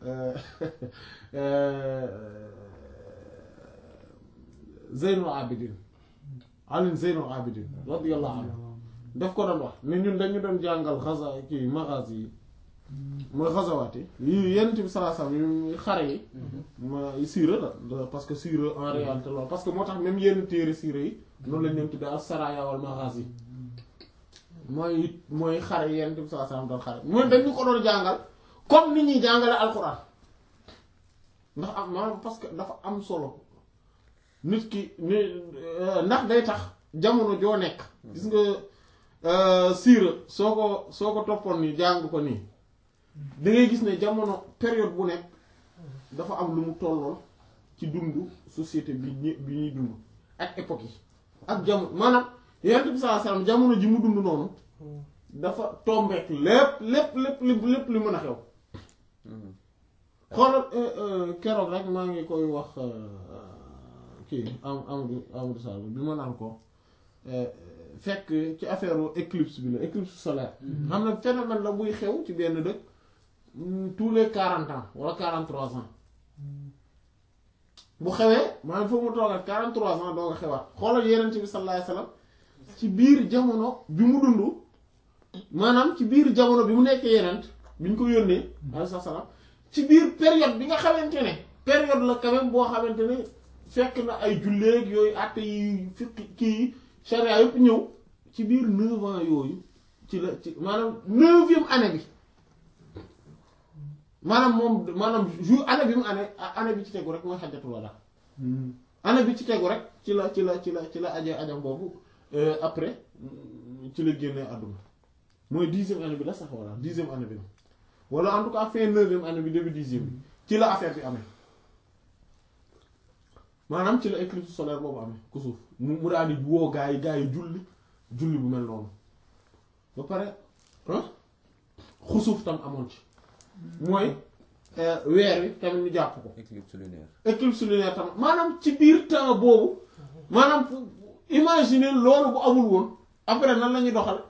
Zeynul Abidin Ali Zeynul Abidin radiyallahu anhu daf ko doon wax ne ñun dañu doon jàngal xasa kii magazi yi mooy xasawaat yi yi yenn bi sallallahu alayhi wasallam xare yi ma siira la parce que siira en réalité loolu parce que moo tax même yenn téere siira yi noonu lañ leen tuddee al saraya wal magazi mooy mooy xare yenn bi sallallahu alayhi wasallam doon xare mooy dañu ko doon jàngal comme ni ñuy jàngale alxuraan ndax am maanaam parce que dafa am solo nit ki ni ndax day tax jamono joo nekk gis nga siira soo ko soo ko toppoon nii jàng ko nii da ngay gis ne jamono période bu nekk dafa am lu mu tollool ci dundu société bi ñi bi ñuy dund ak époque yi ak jamono maanaam yonent bi sallallahu alayhi wasallam jamono ji mu dund noonu dafa tombeek lépp lépp lépp lépp lépp li mën a xew xoolal keroog rek maa ngi koy wax kii am Amadou Amadou Sall bi ma naan ko fekk ci affaire éclipse bi la éclipse solaire xam ne phénomène la buy xew ci benn dëkk tous les quarante ans wala quarante trois ans bu xewee maanaam foofu mu toog ak quarante trois ans doo nga xewaat xoolal yeneen bi sallallahu alayhi wasallam ci biir jamono bi mu dund maanaam ci biir jamono bi mu nekkee yeneen bi ñu ko yónnee alayhi salaam ci biir période bi nga xamante ne période la quand même boo xamante ne fekk na ay julleeg yooyu àtte yi fiqi kii charia yëpp ñëw ci biir neuf ans yooyu ci la ci maanaam neuvième année bi maanaam moom maanaam jour année bi mu année année bi ci tegu rek mooy xajatul wala année bi ci tegu rek ci la ci la ci la ci la aje ajam boobu après ci la génnee àdduna mooy dixième année bi la sax wala dixième année bi la wala en tout cas fin neuvième année bi début dixième bi ci la affaire bi amee maanaam ci la éclipse solaire boobu amee ku suuf mu mu daal di woo gaa yi gaa yi julli julli bu mel noonu ba pare xusuuf tam amoon ci mooy weer wi tamit ñu jàpp ko
éclipse lunaire
éclipse lunaire tam maanaam ci biir temps boobu maanaam imaginer loolu bu amul woon après nan la ñuy doxal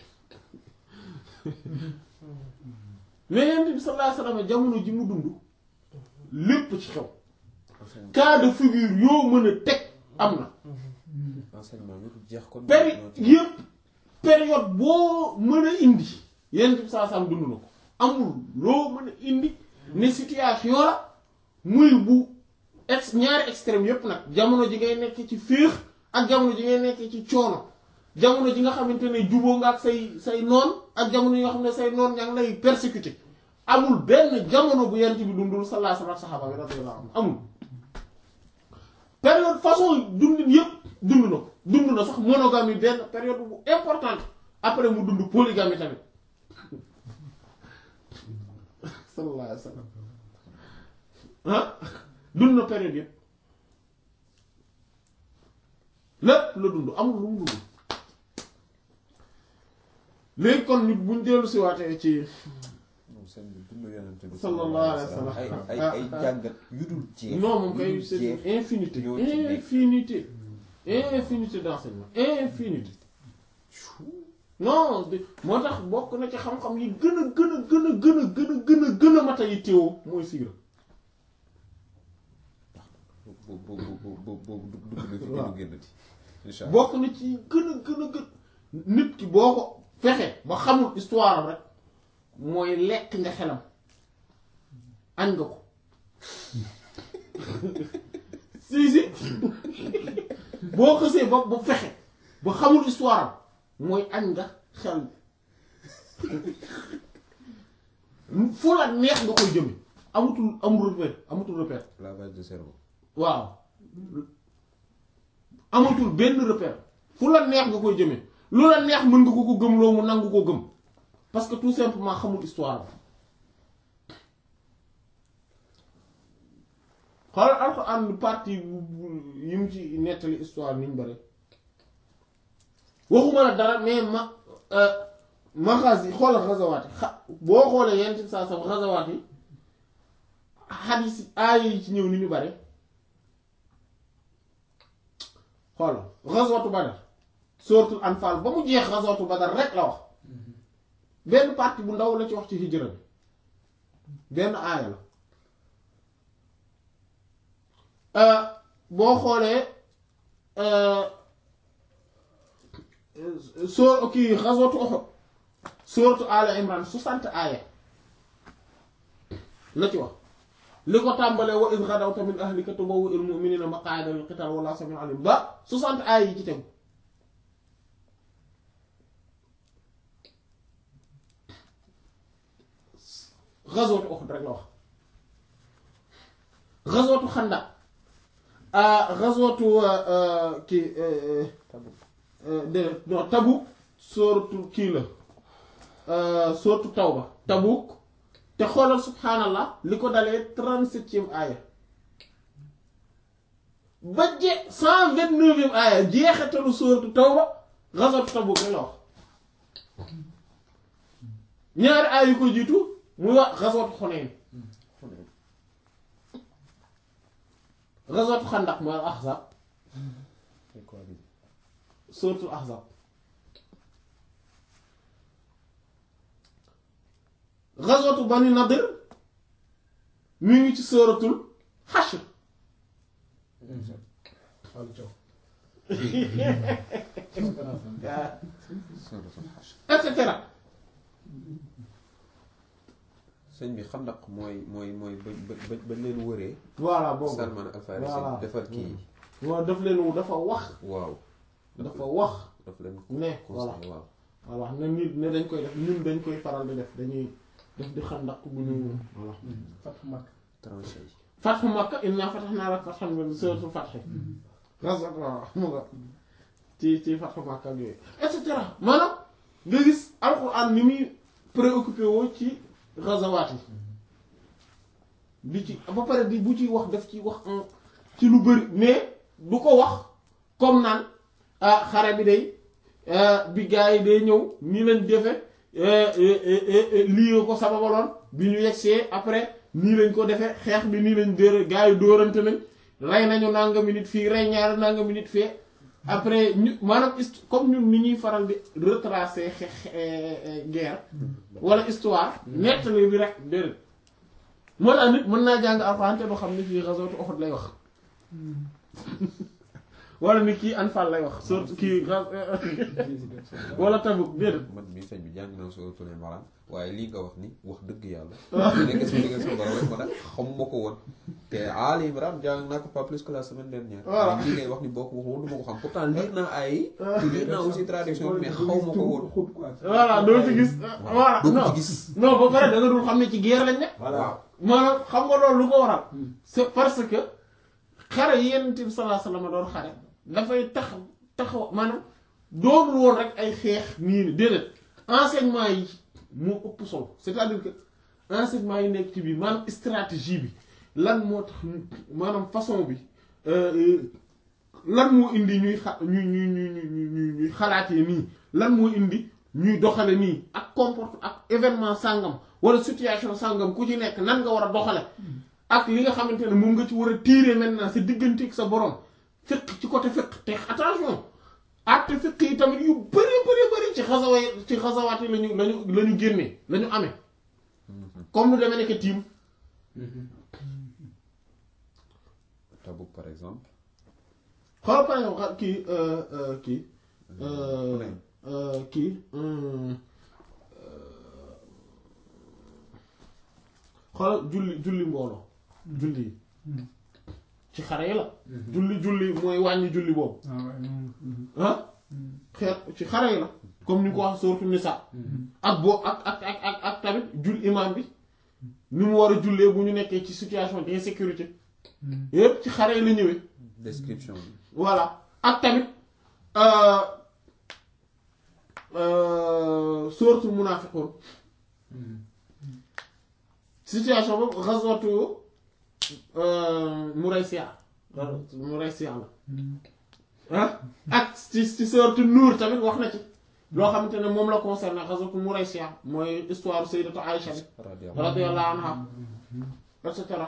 mais yonent bi sallallahu alayhi wasallam jamono ji mu dund lépp ci xew cas de figure yoo mën a teg am na
enseignement yëpp jeex ko
péri yëpp période boo mën a indi yonent bi sallallahu alayhi wasallam dund na ko amul loo mën a indi ne situation la muy bu ex ñaari extrême yépp nag jamono ji ngay nekk ci féex ak jamono ji ngay nekk ci coono jamono ji nga xamante ne juboo nga ak say say noon ak jamono yi nga xam ne say noon ña ngi lay persécuté amul benn jamono bu yent bi dundul sallallahu alayhi wa sallam saxaaba bi radiyallahu anhum amul période façon dundin yépp dund na ko dund na sax monogamie benn période bu importante après mu dund polygamie tamit sallallahu alayhi wa sallam ah dund na période yépp lépp la dund amul lu mu dund léegi kon nit buñ dellu si waatee ci
moom seen bi dund yonent bi
sallallahu alayhi wa sallam
ay ay ay jàngat yu dul jeex
non moom
yu
kay
dul
c'est
jeex
une infinité
ñoo ci nekk.
infinité infinité d'enseignement infinité non de- moo tax bokk na ci xam-xam yi gën a gën a gën a gën a gën a gën a gën a mata yi teewoo mooy siira
boobu boobu boobu dugg na fi gën a génnati incha allah
bokk na ci gën a gën a gën nit ki boo ko fexe ba xamul histoire am rek mooy lekk nga xelam añ nga ko si si boo xësee ba ba fexe ba xamul histoire am mooy añ nga xel fu la neex nga koy jëme amutul amul repère amutul repère
lavage de cerveau
waaw amatul benn repère fu la neex nga koy jëme lu la neex mën nga ko ko gëm loo mu nangu ko gëm parce que tout simplement xamul histoire xoolal alxuraan lu partie bu- bu- yi mu ci nettali histoire niñ bare waxuma la dara mais ma maxas yi xoolal xasawaat yi xa boo xoolee yenn ci saa sam xasawaat yi xadis yi aaya yi ci ñëw ni ñu bare xoolal xaswatu badar suratul anfal ba mu jeex xaswatu badar rek la wax benn partie bu ndaw la ci wax ci hijra bi benn aaya la Euh, boo xoolee euh, euh, soo kii xaswatu Uhud sourate Al Imran soixante aaya la ci wax li ko tàmbalee wa iz ghadawta min ahlika tubawwi'ul mu'minina maq'ada lil qital wallahu sami'un alim ba soixante aaya yi ci tegu xaswatu Uhud rek la wax xaswatu Xandaq ah xaswatu kii déedéet non Tabuk sóoratu kii la sóoratu Tawba Tabuk te xoolal subhaanallah li ko dalee trente-septième aaya ba je cent vingt-neuvième aaya jeexatalu sóoratu Tawba xaswatu Tabuk rek la wax ñaari aaya yu ko jiitu muy wax xaswatu Xunayn xaswatu Xandaq mooy Ahzab suratul Ahzab xaswatu Bani Nadir mi ngi ci suratul Hashr
Fallou Thiaw.
suratul Hashr
et cetera
sëñ bi xandaq mooy mooy mooy ba ba ba leen wëree
voilà boobu
Salman Al Farisi
Voilà.
defar kii
moo daf leen dafa wax
waaw
dafa wax
daf leen
ne voilà
conseillé waaw
voilà ne nit ne dañ koy def ñun dañ koy faral di def dañuy def di xandaq bu ñu voilà
Fathu Makka.
tranché yi
fatxu Makka inna fatahna laka fathan mubina suratul Fath xaswat waaw mu nga ci ci fatxu Makka ak yooyu et cetera maanaam nga gis alxuraan ni muy préoccupé woo ci gazawaat yi di ci ba pare di bu ci wax daf ci wax en ci lu bëri mais du ko wax comme naan ah xare bi day ah, bi gaa yi day ñëw nii lañ defe lii ko sababaloon bi ñu yegsee après nii lañ ko defee xeex bi nii lañ dóor gaa yi dóorante nañ rey nañu nangami nit fii rey ñaari nangami nit fee après ñu maanaam hist- comme ñun ni ñuy faral di retracer xeex guerre wala histoire nettali bi rek déedéet moo tax nit mën naa jàng alxuraan te doo xam ne fii ghazwatu Uhud lay wax wala ni kii Anfal lay wax surtout kii ghaz- wala Tabuk déedéet
man mii sëñ bi jàng naa suratul Imran waaye lii nga wax ni wax dëgg yàlla nekk sama diggal sama borom rek ma nag xamuma ko woon te Ali Imran jàng naa ko pas plus que la semaine dernière
Voilà.
mais lii ngay wax ni boo ko waxoon du ma ko xam pourtant lire naa ay te lire naa aussi traduction bi mais xaw ma ko woon
voilà doo ci gis voilà
doo ko
non
ci gis
non ba pare da nga dul xam ne ci guerre lañ ne
waaw
maanaam xam nga loolu lu ko waral c'est parce que xare yi Yonent bi sallallahu alayhi wasallam doon xare dafay tax taxaw maanaam doonul woon rek ay xeex nii ni déedéet enseignement yi moo ëpp solo c'est-à-dire que enseignement yi nekk ci biir maanaam stratégie bi lan moo tax ñu- maanaam façon bi euh, euh, lan moo indi ñuy xa ñuy ñuy ñuy ñuy ñuy ñuy xalaatee nii lan moo indi ñuy doxale nii ak comporte ak événement sàngam wala situation sàngam ku ci nekk nan nga war a doxale ak li nga xamante ne moom nga ci war a tirer maintenant sa diggante ak sa borom fiq ci côté fiq te attention acte fiq yi tamit yu bëri bëri bëri ci xasawa ci xasawaat yi lañu lañu la ñu génnee la ñu amee comme lu demee nekk tiim
Tabuk par exemple
xoolal par exemple xa- kii euh, euh, kii euh,
Hunayn.
euh, kii hum, euh, xoolal julli julli mbooloo julli yi ci xare yi la julli julli mooy wàññi julli boobu ah xeet ci xare yi la comme ni ko wax sourate Nisa ak boo ak ak ak ak ak tamit jul imam bi ni mu war a jullee bu ñu nekkee ci situation d'insécurité yépp ci xare yi la ñëwee
description bi
voilà ak tamit euh, euh, sourate Munafiqun situation boobu ghazwatu euh, Muraysiya Muraysiya la ah ak ci ci sourate Nuur tamit wax na ci loo xamante ne moom la concerné ghazwatu Muraysiya mooy histoire Sayyidatu Aïcha bi
radiyallahu
radiyallahu anha et cetera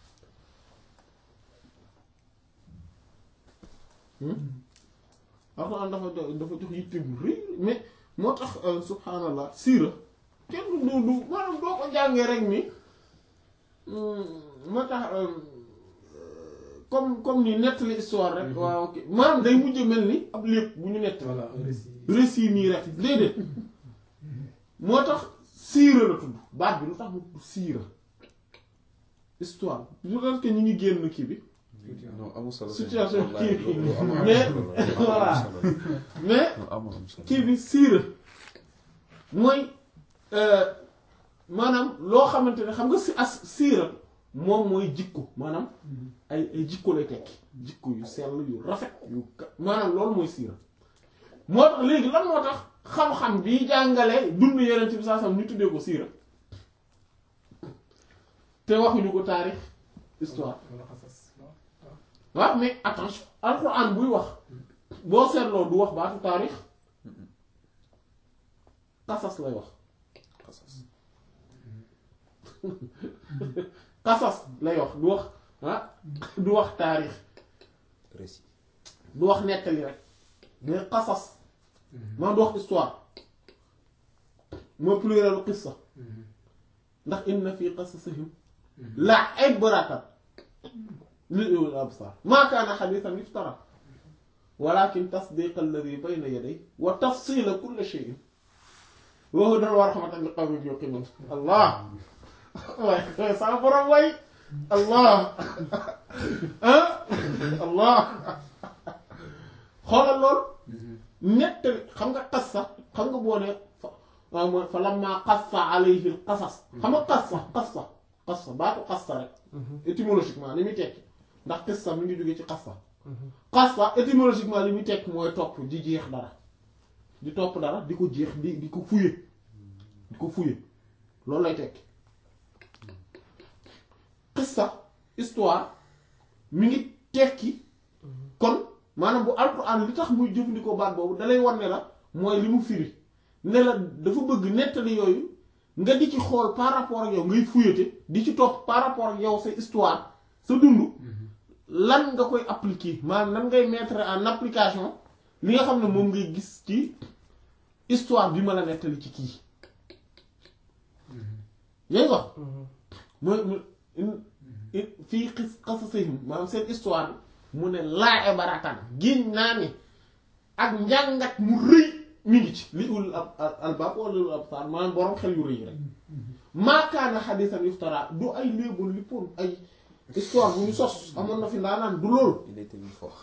alxuraan dafa jo- dafa jox yitte bu rëy mais moo tax euh, subhaanallah siira kenn du du du maanaam doo ko jàngee rek ni hum, moo tax euh, comme comme ni nettali histoire rek waaw ok maanaam day mujj mel ni ab lépp bu ñu nett
voilà un récit.
récit nii rek déedéet moo tax siira la tudd baat bi lu tax mu tudd siira histoire lu tax que ñu ngi génn kii bi
non amul solo
Situation
wallahi,
kii.
lu- lu am am
Mais-
solo la, lu am am
voilà.
solo la.
mais
Lu am am solo
kii bi siira mooy euh, maanaam loo xamante ne xam nga si as siira moom mooy jikko maanaam ay ay jikko lay tekki jikko yu sell yu rafet yu ka- maanaam loolu mooy siira moo tax léegi lan moo tax xam-xam bi jàngale dund yeneen bi saa sam ñu tuddee ko siira te waxuñu ko taarix histoire
wala xasas waaw.
waaw mais attention alxuraan buy wax boo seetloo du wax baatu taarix qasas lay wax
Qasas.
qasas lay wax du wax ah du wax taarix
récit
du wax nettali rek mais qasas man du wax histoire mooy plurielu qissa ndax inna fi qasasihim la ibratan li ulil absar ma kaana xadiisan yuftara walakin tasdiq alladi bayna yaday wa tafsila kulli shay'in wa hudan wa rahmatan li qawmin yuqinun allah waay sama borom way allah ah allah xoolal loolu nettali xam nga qassa xam nga boo ne fa waaw mooy fa lamma qassa alayhi al qasas xam nga qassa qassa qassa baatu qassa rek étymologiquement li muy tekki ndax qissa mi ngi jóge ci qassa qassa étymologiquement li muy tekki mooy topp di jeex dara di topp dara di ko jeex di di ko fuye di ko fuye loolu lay tekki qissa histoire mi ngi tekki kon maanaam bu alquran li tax muy jëfandikoo baat boobu dalay war ne la mooy li mu firi ne la dafa bëgg nettali yooyu nga di ci xool par rapport ak yow ngay fuyate di ci topp par rapport ak yow sa histoire sa dund lan nga koy appliquer maanaam nan ngay mettre en application li nga xam ne moom ngay gis ci histoire bi ma la nettali ci kii yaa ngi wax mooy mu in- in- fii xis xasasihim maanaam seen histoire bi mu ne laa ibaratan giñ naa ni ak njàngat mu rëy mi ngi ci li ul ab albaab wala ul absar maanaam borom xel yu rëy rek maakaana xadisan yuftara du ay léeboon lippoon ay histoire bu ñu sos amoon na fi ndaanaan du loolu
il était une fois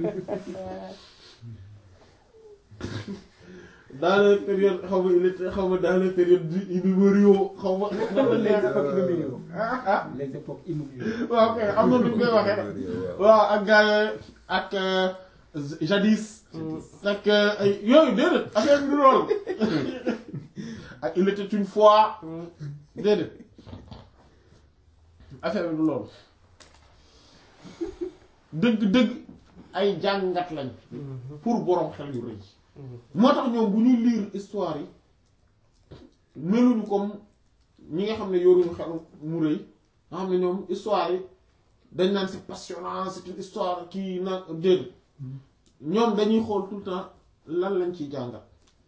dans les périodes xaw ma il était xaw ma dans les périodes du numéro xaw ma nan la
les
nekk
époques immobilières.
ah ah
les époques immobilières.
waaw kay am na nu ñu koy waxee rek waaw ak gars yooyu ak euh, jadis ak euh, ay yooyu déedéet affaire bi du loolu ak il était une fois déedéet affaire bi du loolu dëgg-dëgg ay jàngat lañ pour borom xel yu rëy moo tax ñoom bu ñuy lire histoire yi meluñu comme ñi nga xam ne yoruñu xel mu rëy nga xam ne ñoom histoire yi dañ naan c'est passionnant c'est une histoire kii na déedéet ñoom dañuy xool tout le temps lan lañ ciy jàngat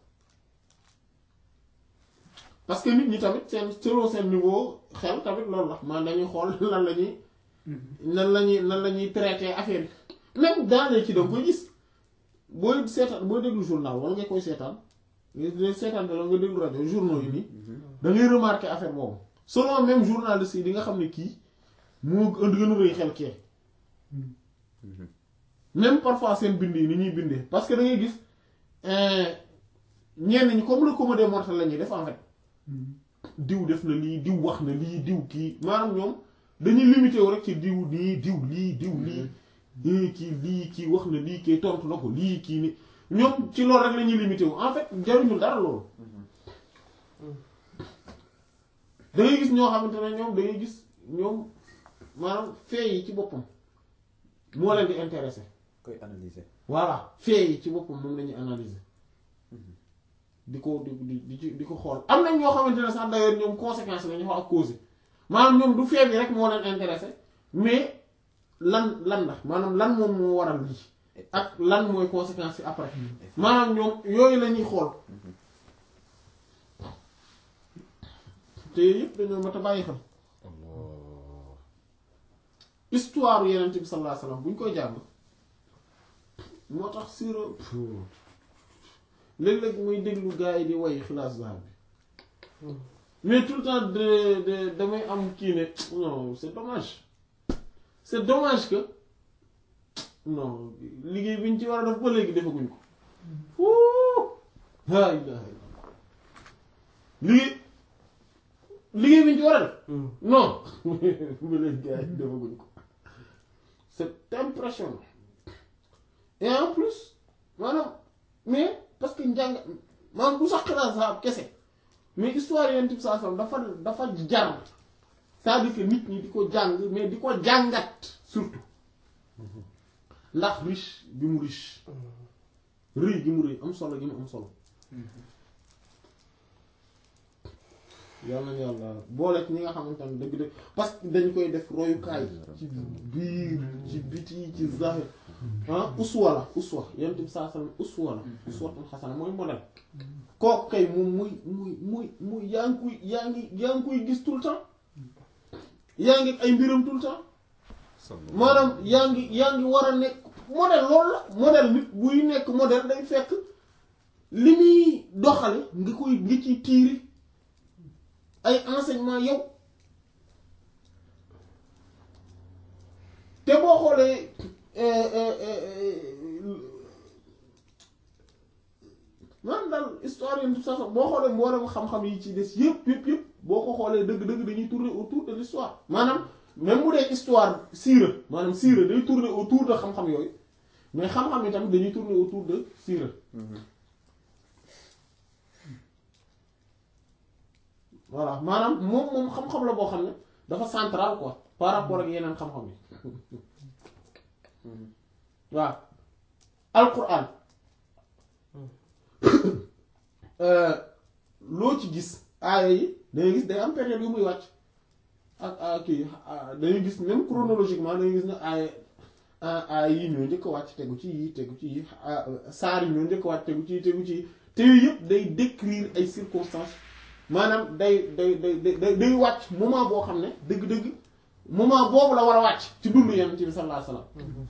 parce que nit ñi tamit seen selon seen niveau xel tamit loolu la man dañuy xool lan la ñuy nan la ñuy nan la ñuy traiter affaire yi même dans les kii da nga koy gis booy seetaan booy déglu journal wala nga koy seetaan nga seetaan te la nga déglu rajo journaux yi nii da ngay remarquer affaire boobu selon même journaliste yi di nga xam ne kii moo ënd gën a rëy xel kee même parfois seen bind yi ni ñuy bindee parce que da ngay gis ñenn ñi comme le commun des mortels la ñuy def en fait diw def na lii diw wax na lii diw kii maanaam ñoom dañuy limité wu rek ci diw nii diw lii diw lii lii kii lii kii wax na lii kii tontu na ko lii kii ni ñoom ci loolu rek la ñuy limité wu en fait jaruñu dara loolu da ngay gis ñoo xamante ne ñoom da ngay gis ñoom maanaam fee yi ci boppam moo leen di intéressé
koy analyser.
voilà fee yi ci boppam moom la ñuy analyser di ko di di di ci di ko xool am nañ ñoo xamante ne sax d'ailleurs ñoom conséquence la ñu wax ak cause maanaam ñoom du fee bi rek moo leen intéressé mais lan lan la maanaam lan moom moo waral lii ak lan mooy conséquence yi après maanaam ñoom yooyu la ñuy xool te yooyu yëpp dañoo mat a bàyyi xel histoire yeneen bi sallallahu alayhi wasallam bu ñu koy jàng moo tax sira léeg-léeg muy déglu gars yi di way xilaas zahab bi mais tout le temps de de damay am kii ne non c'est dommage c'est dommage que non liggéey bi ñu ci war a def ba léegi defaguñ ko fuu laa ilaha illallah liggéey liggéey bi ñu ci war a def non ba léegi gars yi defaguñ ko c'est impressionnant et en plus maanaam mais parce que njàng maanaam du sax xilaas zahab kese mais histoire yenn type saa dafa dafa jar c'est-à-dire que nit ñi di ko jàng mais di ko jàngat surtout ndax riche bi mu riche rëy gi mu rëy am solo gi mu am solo yàlla na yàlla boole ci ñi nga xamante ne dëgg-dëgg parce que dañ koy def royukaay ci biir ci biti ci zahir ah uswa la uswa yenn type saa uswa la uswatun xasana mooy modèle kooku kay moom muy muy muy muy yaa ngi koy yaa ngi yaa ngi koy gis tout le temps yaa ngi ay mbiram tout le temps maanaam yaa ngi yaa ngi war a nekk modèle loolu la modèle nit buy nekk modèle day fekk li muy doxale nga koy nga ciy tiiri ay enseignement yow te boo xoolee man daal histoire yi tout ça boo xoolee mboolem xam-xam yi ci des yëpp yëpp yëpp boo ko xoolee dëgg-dëgg dañuy tourner autour de l'histoire maanaam même bu dee histoire siira maanaam siira day tourner autour de xam-xam yooyu mais xam-xam yi tamit dañuy tourner autour de siira voilà maanaam moom moom xam-xam la boo xam ne dafa central quoi par rapport ak yeneen xam-xam yi waaw alquran loo ci gis aaya yi dangay gis day am période yu muy wàcc ak ak kii dangay gis même chronologiquement dangay gis ne aaya aaya yi ñoo njëkk a wàcc tegu ci yi tegu ci yi saar yi ñoo njëkk a wàcc tegu ci yi tegu ci yi te yooyu yëpp day décrire ay circonstances maanaam day day day day day wàcc moment boo xam ne dëgg-dëgg moment boobu la war a wàcc ci dundu Yonent bi sallallahu alayhi wasallam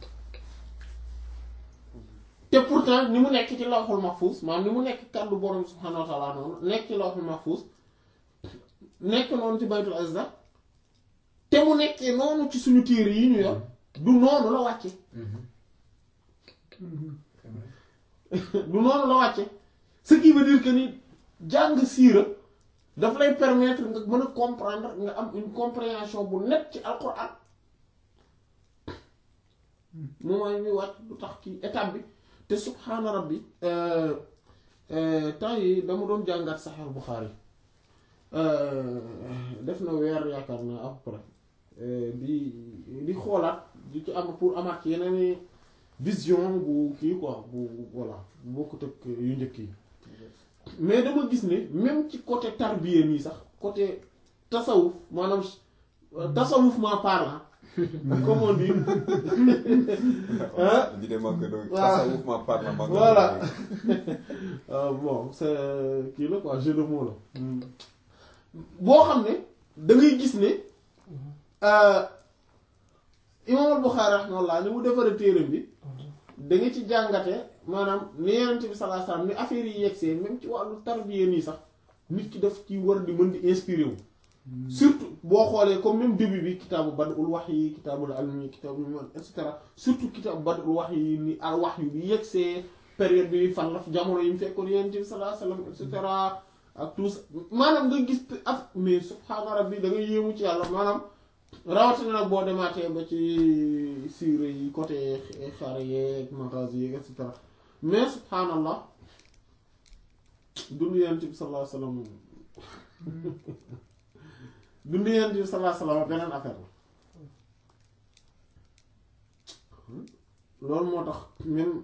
te pourtant ni mu nekk ci lawhul mahfuz maanaam ni mu nekk kàddu borom subhanahu wa ta'ala noonu nekk ci lawhul mahfuz nekk noonu ci baytul azza te mu nekkee noonu ci suñu téere yi ñu yor du noonu la wàcce du noonu la wàcce ce qui veut dire que ni jàng siira daf lay permettre nga mën a comprendre nga am une compréhension bu net ci alquran moment yi muy wàcc du tax kii étape bi te subhaana rabbi temps yi dama doon jàngat Sahih Bukhari def na weer yaakaar naa à peu près di di xoolaat di ci am pour amaat ci yeneen vision bu kii quoi bu voilà bu bokkut ak yu njëkk yi mais dama gis ne même ci côté tarbiya nii sax côté tasawuf maanaam tasawuf ma parlant comme on dit
di dem ak doon
waaw.
tasawuf ma parle ma
voilà Euh, bon c'est kii la quoi jeu de mots la boo xam ne da ngay gis ne euh, Imam al-Bukhari rahimahullah ni mu defaree téeram bi da nga ci jàngate maanaam ni Yonent bi sallallahu alayhi wasallam ni affaire yi yegsee même ci wàllu tarbiya nii sax nit ki daf ci war di mën di inspiré wu surtout boo xoolee comme même début bi kitaabu badul wahyi kitaabul ilmi kitaabul iman et cetera surtout kitaabu badul wahyi ni al wahyu bi yegsee période bi fan la jamono yi mu fekkoon Yonent bi sallallahu alayhi wasallam et cetera ak tout ça maanaam nga gis te af mais subhaana rabbi da nga yéemu ci yàlla maanaam rawatina nag boo demaatee ba ci siire yi côté xare yeeg magasin yeeg et cetera mais subhaanallah dundu yonent bi sallallahu alayhi wasallam dundu yonent bi sallallahu alayhi wasallam beneen affaire la loolu moo tax même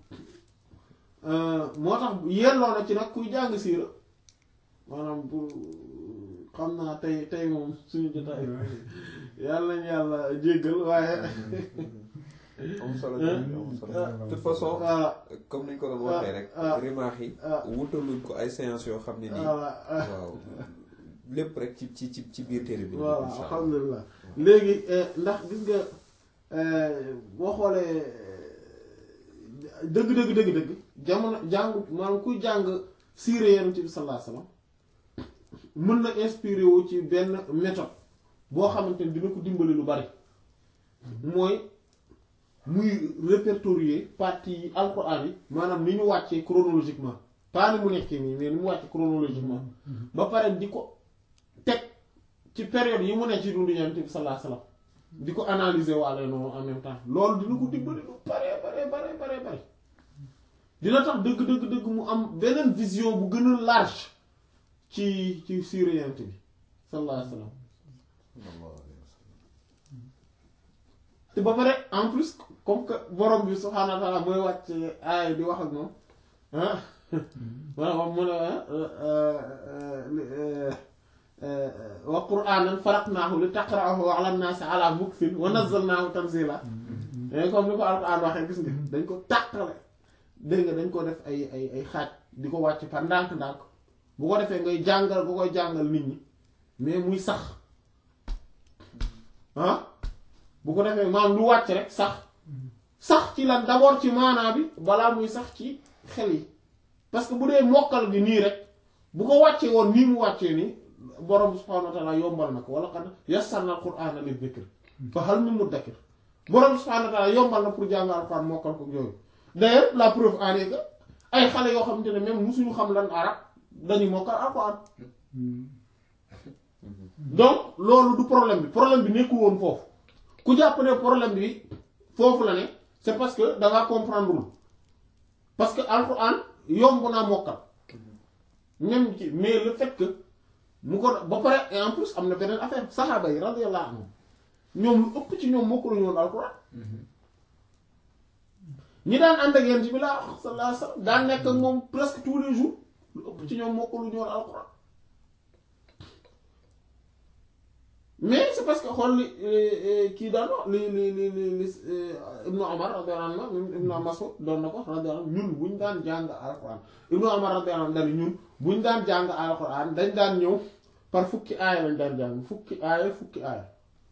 moo tax yelloo na ci nag kuy jàng siira maanaam pour xam naa tey tey moom suñu jotaay yàlla nañu yàlla jéggal waaye
am solo am solo de toute façon
voilà
comme niñ ko doon waxee rek
ah,
rimaax yi
ah.
wutaluñ ko ay séance yoo xam ne nii
voilà
waaw lépp rek ci ci ci ci biir téere bi
voilà
insha Allah.
alhamdulilah léegi eh, ndax gis nga eh, boo xoolee eh, dëgg dëgg dëgg dëgg jamono jàngu maanaam kuy jàng siire yonent bi sallallahu alayhi wasallam mën na inspiré wu ci benn méthode boo xamante ni dina ko dimbali lu bari mooy muy répertorier partie yi alxuraan yi maanaam ni ñu wàccee chronologiquement pas ni mu nekkee nii mais ni mu wàccee chronologiquement ba pare di ko teg ci période yi mu ne ci dundu Yonent bi sallallahu alayhi wasallam di ko analyser waale noonu en même temps loolu dina ko dimbali lu bare bare bare bare bare dina tax dëgg dëgg dëgg mu am beneen vision bu gën a large ci ci siira Yonent bi sallallahu alayhi wasallam te ba pare en plus comme que borom bi subhaanahu wa ta'ala mooy wàcc aay di wax ak moom ah maanaam mu ne wa qur'aanan faraqnaahu li taqra'ahu 'ala an-naasi 'ala muksin wa nazzalnaahu tanziila dañ comme ni ko alquran waxee gis nga dañ ko tàqale dégg nga dañ ko def ay ay ay xaaj di ko wàcc par ndànk-ndànk bu ko defee ngay jàngal bu koy jàngal nit ñi mais muy sax ah bu ko defee maam lu wàcc rek sax sax ci lan d'abord ci maanaa bi balaa muy sax ci xel yi parce que bu dee mokkal gi nii rek bu ko wàccee woon nii mu wàccee nii borom subhaanahu wa ta'ala yombal na ko wala qad yassarna al-qur'ana lidh-dhikr fa hal min muddakir borom subhaanahu wa ta'ala yombal na pour jàng alxuraan mokkal ko yooyu d'ailleurs la preuve en est que ay xale yoo xamante ne même musuñu xam lan arab dañuy mokkal alxuraan donc loolu du problème bi problème bi nekkul woon foofu ku jàpp ne problème bi foofu la ne c'est parce que da ngaa comprendre parce que alxuraan yomb naa mokkal même ci mais le fait que mu ko ba pare et en plus am na beneen affaire saxaaba yi radiyallahu anhum ñoom lu ëpp ci ñoom mokkaluñu woon alxuraan ñi daan ànd ak yent bi laa wax sallallahu alayhi wasallam daan nekk ak moom presque tous les jours lu ëpp ci ñoom mokkaluñu woon alxuraan mais c'est parce que xool li kii daan wax li li li li li Ibnu Umar radiyallahu anhu Ibnu Mas'ud doon na ko radiyallahu anhu ñun buñ daan jàng alxuraan Ibnu Umar radiyallahu anhu dañ ñun buñ daan jàng alxuraan dañ daan ñëw par fukki aaya lañ daan jàng fukki aaya fukki aaya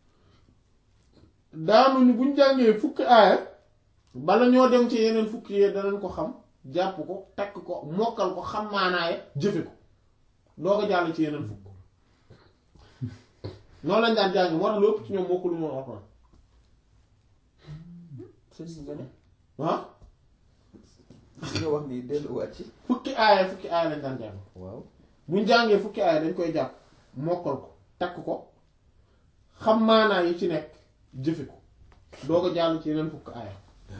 daanuñu buñ jàngee fukki aaya bala ñoo dem ci yeneen fukki yee danañ ko xam jàpp ko takk ko mokkal ko xam maanaaye jëfe ko doo ko jàll ci yeneen fukk noonu lañ daan jàng moo tax lu ëpp ci ñoom mokkulu moom alxuraan
sëñ bi nga ne
ah
li nga wax nii delluwaat ci
fukki aaya fukki aaya lañ daan jàng
waaw
buñ jàngee fukki aaya dañ koy jàpp mokkal ko takk ko xam maanaa yi ci nekk jëfe ko doo ko jàll ci yeneen fukki aaya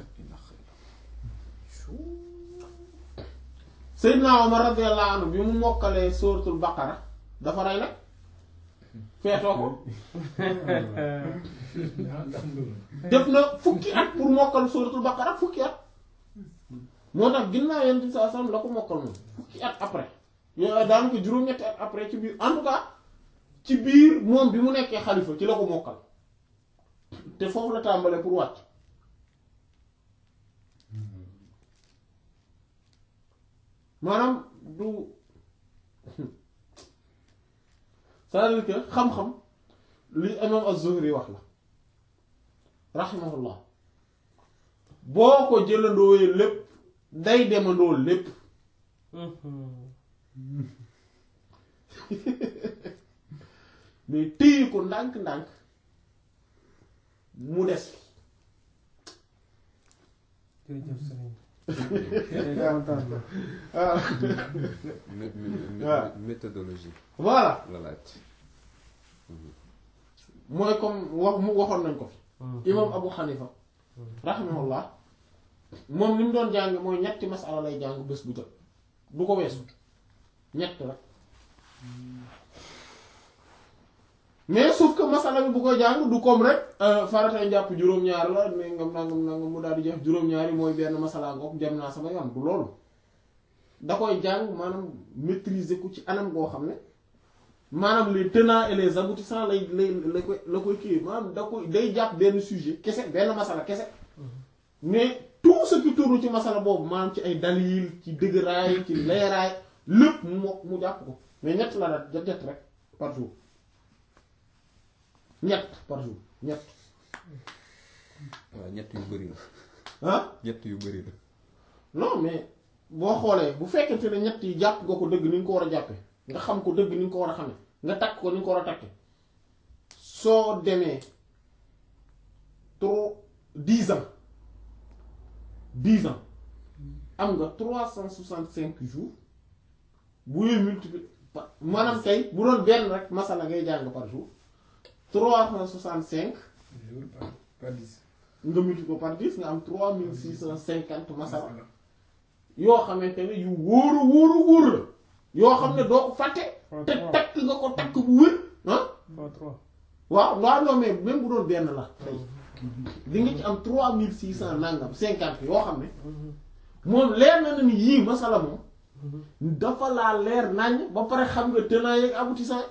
Seydina Omar radiyallahu anhu bi mu mokkalee suratul baqara dafa rey nag feetoo ko def na fukki at pour mokkal suratul baqara fukki at moo tax ginnaaw yonent bi sallallahu alayhi wasallam la ko mokkal moom fukki at après yooyu daan ko juróom-ñetti at après ci biir en tout cas ci biir moom bi mu nekkee xalifa ci la ko mokkal te foofu la tàmbalee pour wàcc maanaam du c'est-à-dire que xam-xam li imam az-Zuhri wax la rahimahullah boo ko jëlandooyee lépp day demandoo lépp mais téye ko ndànk-ndànk mu des
jërëjëf sëriñ kontaan na.
ah
mé- mé- mé-
waaw.
méthodologie
voilà
la laaj
mooy comme wax mu waxoon nañ ko fi imam Abu Hanifa rahimahullah moom ni mu doon jàng mooy ñetti masala lay jàng bés bu jot du ko weesu ñett rek mais sauf que masala bi bu ko jàng du comme rek faratay njàpp juróom-ñaar la ne ngam nangam nangam mu daal di jeex juróom-ñaari mooy benn masala ngoog jam naa sama yoon du loolu da koy jàng maanaam maîtriser ko ci anam goo xam ne maanaam les tenants et les aboutissants lay lay la koy la koy kii maanaam da koy day jàpp benn sujet kese benn masala kese mais tout ce qui tourne ci masala boobu maanaam ci ay dalil ci dëgëraay ci leeraay lépp mu mokk mu jàpp ko mais ñett la daal ñett rek par jour ñett par jour ñett
waaw ñett yu bëri la
ah
ñett yu bëri la
non mais boo xoolee bu fekkente ne ñett yi jàpp nga ko dëgg ni nga ko war a jàppe nga xam ko dëgg ni nga ko war a xamee nga takk ko ni nga ko war a takke soo demee trop dix ans dix ans am nga trois cent soixante cinq jours bu yooyu multiplier par maanaam tey bu doon benn rek masala ngay jàng par jour trois cent soixante cinq
jour par par dix.
nga multiplier ko par dix nga am trois mille six cent cinquante masala yoo xamante ne yu wóoru wóoru wóor la yoo xam ne doo ko fàtte
Fois
te
trois.
takk nga ko takk bu wér ah
Fois trois.
waaw waaw non mais même bu doon benn la tey di nga ci am trois mille six cent nangam cinquante yoo xam ne moom leer na na ni yii masala moom dafa laa leer naññ ba pare xam nga tenants yeeg aboutissants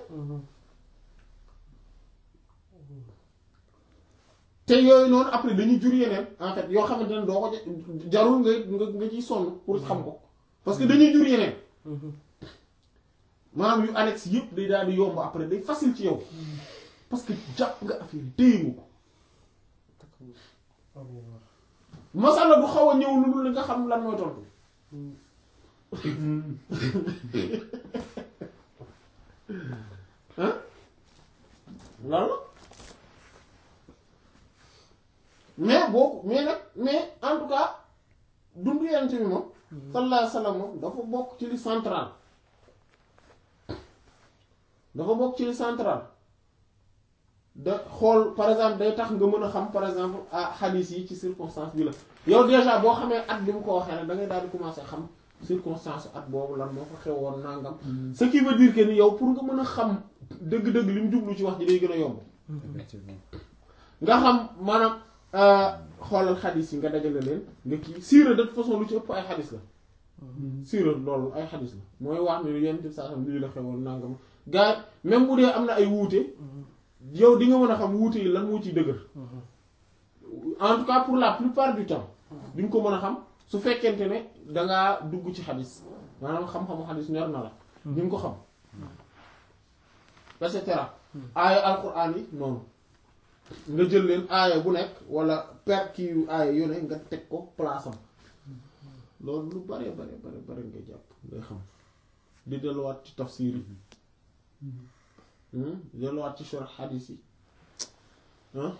te yooyu noonu après dañuy jur yeneen en fait yoo xamante ne doo ko ja- jarul nga nga nga ciy sonn pour xam ko parce que dañuy jur yeneen maanaam yu annexe yëpp day daal di yomb après day facile ci yow parce que jàpp nga affaire yi téye nga ko masala du xaw a ñëw lu dul li nga xam lan mooy tontu ah loolu mais boo mais nag mais en tout cas dundu yonent bi moom sallallahu alayhi wa sallam moom dafa bokk ci li central dafa bokk ci li central da xool par exemple day tax nga mën a xam par exemple ah xadiis yi ci circonstance bi la yow déjà boo xamee at bi mu ko waxee rek da ngay daal di commencer xam circonstance at boobu lan moo fa xewoon nangam ce qui veut dire que ni yow pour nga mën a xam dëgg-dëgg li mu jublu ci wax ji day gën a yomb
effectivement
nga xam maanaam xoolal xadis yi nga dajale leen nga kii siira de toute façon lu ci ëpp ay xadis la siira loolu ay xadis la mooy wax ne yenn ci saa xam lii la xewoon nangam gaa même bu dee am na ay wuute yow di nga mën a xam wuute yi lan moo ciy dëgër en tout cas pour la plupart du temps di nga ko mën a xam su fekkente ne dangaa dugg ci xadis maanaam xam-xamu xadis ñor na la di nga ko xam et cetera aaya alquran yi noonu nga jël leen aaya bu nekk wala per kii yu aaya yu ne nga teg ko place am loolu lu bare bare bare bare ngay jàpp ngay xam di delluwaat ci tafsir yi di delluwaat ci sharh hadis yi ah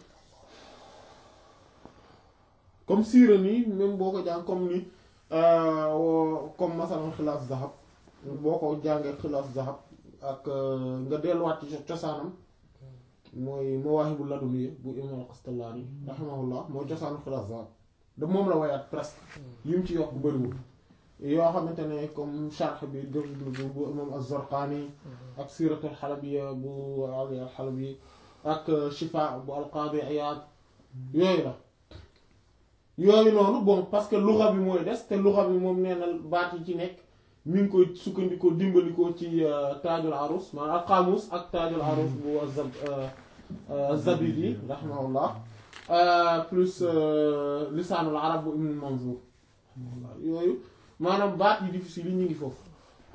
comme siira nii même boo ko jàng comme ni comme masalan xilaas zahab boo ko jàngee xilaas zahab ak nga delluwaat ci cosaanam mooy mawaahibu ladunniya bu imam al-Qastallaani rahimahullah mooy cosaanu xilaas zahab da moom la wayaat presque yi mu ci yokk bëriwul yoo xamante ne comme sharh bi def bu imam az-Zarqaani ak siiratul xalabiya bu Ali al-Xalabi ak shifa bu al-Qaadi Iyaad yooyu la yooyu noonu bon parce que luxa bi mooy des te luxa bi moom nee na baat yi ci nekk mi ngi koy sukkandikoo dimbalikoo ci taajul arus maanaam al qaamus ak taajul arus bu azab zabidi rahimahullah plus lisaanul arab bu ibn manzur yooyu maanaam baat yi difficile yi ñu ngi foofu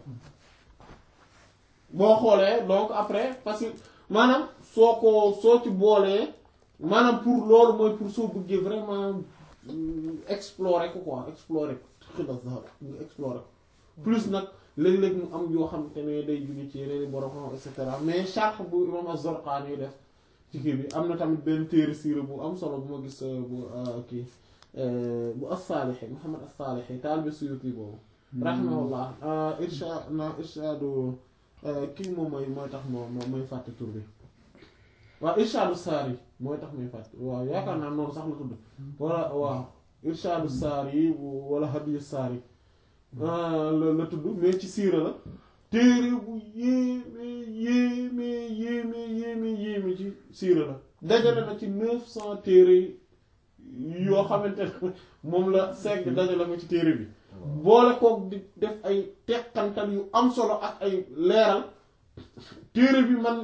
boo xoolee donc après parce que maanaam soo ko soo ci boolee maanaam pour loolu mooy pour soo bëggee vraiment explorer ko quoi explorer ko xilas zahab nga explorer ko plus nag léeg-léeg mu am yoo xamante ne day jóge ci yeneen i borom xam et cetera mais sharh bu imam az-Zarqaani def ci kii bi am na tamit benn téere siira bu am solo bu ma gis bu kii bu as-Saalixi Muhammad as-Saalixi taalibe Suyuti boobu rahimahullah irsha na irshaadu kii moom mooy mooy tax moo moo mooy fàtte tur bi waaw irshaadu saari mooy tax muy fàtte waaw yaakaar naa noonu sax la tudd wala waaw irshaadu saari wala hadiyu saari la la tudd mais ci siira la téere bu yéeme yéeme yéeme yéeme yéeme ci siira la dajale na ci neuf cent téere yoo xamante ne moom la segg dajale ko ci téere bi boole kook di def ay teqantal yu am solo ak ay leeral téere bi man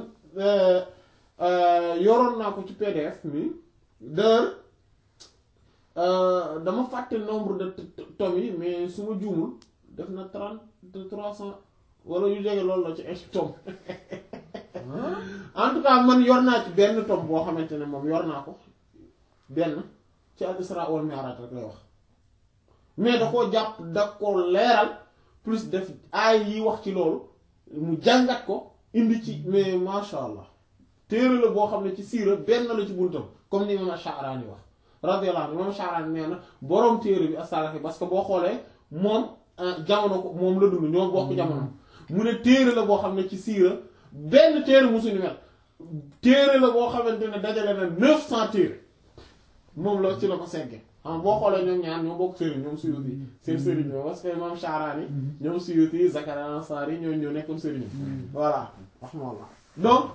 yoroon naa ko ci PDF mi d'ailleurs dama fàtte nombre de tomes yi mais su ma juumul def na trente trois cent wala yu jege loolu la ci ay tome en tout cas man yor naa ci benn tome boo xamante ne moom yor naa ko benn ci al Isra wal Mi'raj rek lay wax mais da koo jàpp da ko leeral plus def aay yi wax ci loolu mu jàngat ko indi ci mais masha Allah téere la boo xam ne ci siira benn la ci buntam comme ni imam Sha'rani wax radiyallahu anhu imam Sha'rani nee na boroom téere bi as-Salafi parce que boo xoolee moom jamono ko moom la dund ñoo bokk jamono mu ne téere la boo xam ne ci siira benn téere musuñu mel téere la boo xamante ne dajale na neuf cent téere moom la ci la ko segge xam boo xoolee ñoom ñaar ñoo bokk sëriñ ñoom Suyuti seen sëriñ ñoo parce que imam Sha'rani ñoom Suyuti Zakaria Ansari ñoo ñoo nekkoon sëriñ voilà rahmallah donc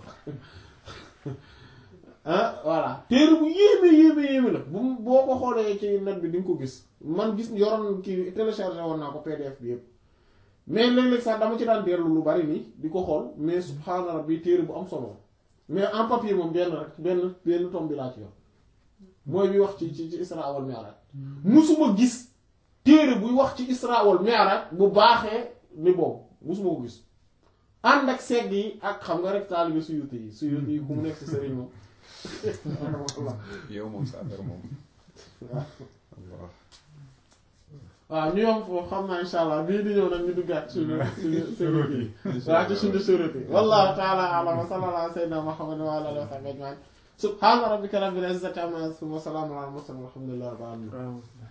ah voilà téere bu yéeme yéeme yéeme la bu boo ko xoolee ci net bi di nga ko gis man gis yoroon kii téléchargé woon naa ko PDF bi yëpp mais léeg-léeg sax dama ci daan dellu lu bari nii di ko xool mais subhaana rabbi téere bu am solo mais en papier moom benn rek benn benn tome bi laa ci yor mooy bi wax ci ci ci Isra wal Mi'raj musuma gis téere buy wax ci Isra wal Mi'raj bu baaxee ni boobu musuma ko gis ànd ak segg yi ak xam nga rek taalibe Suyuti yi Suyuti yi ku mu nekk ci sëriñ moom
yow moom sa affaire moom
waaw ñu yom foofu xam naa insha allah bii di ñëw nag ñu duggaat suñu suñu suñu kii waaw ci suñu surati wallahu ta'ala a'lam wa sallallahu ala sayyidina muhammadin wa ala alihi wa sahbihi ajma'in subhana rabbika rabbil izzati amma yasifun wa salamun ala al mursalin walhamdulillahi rabbil alamin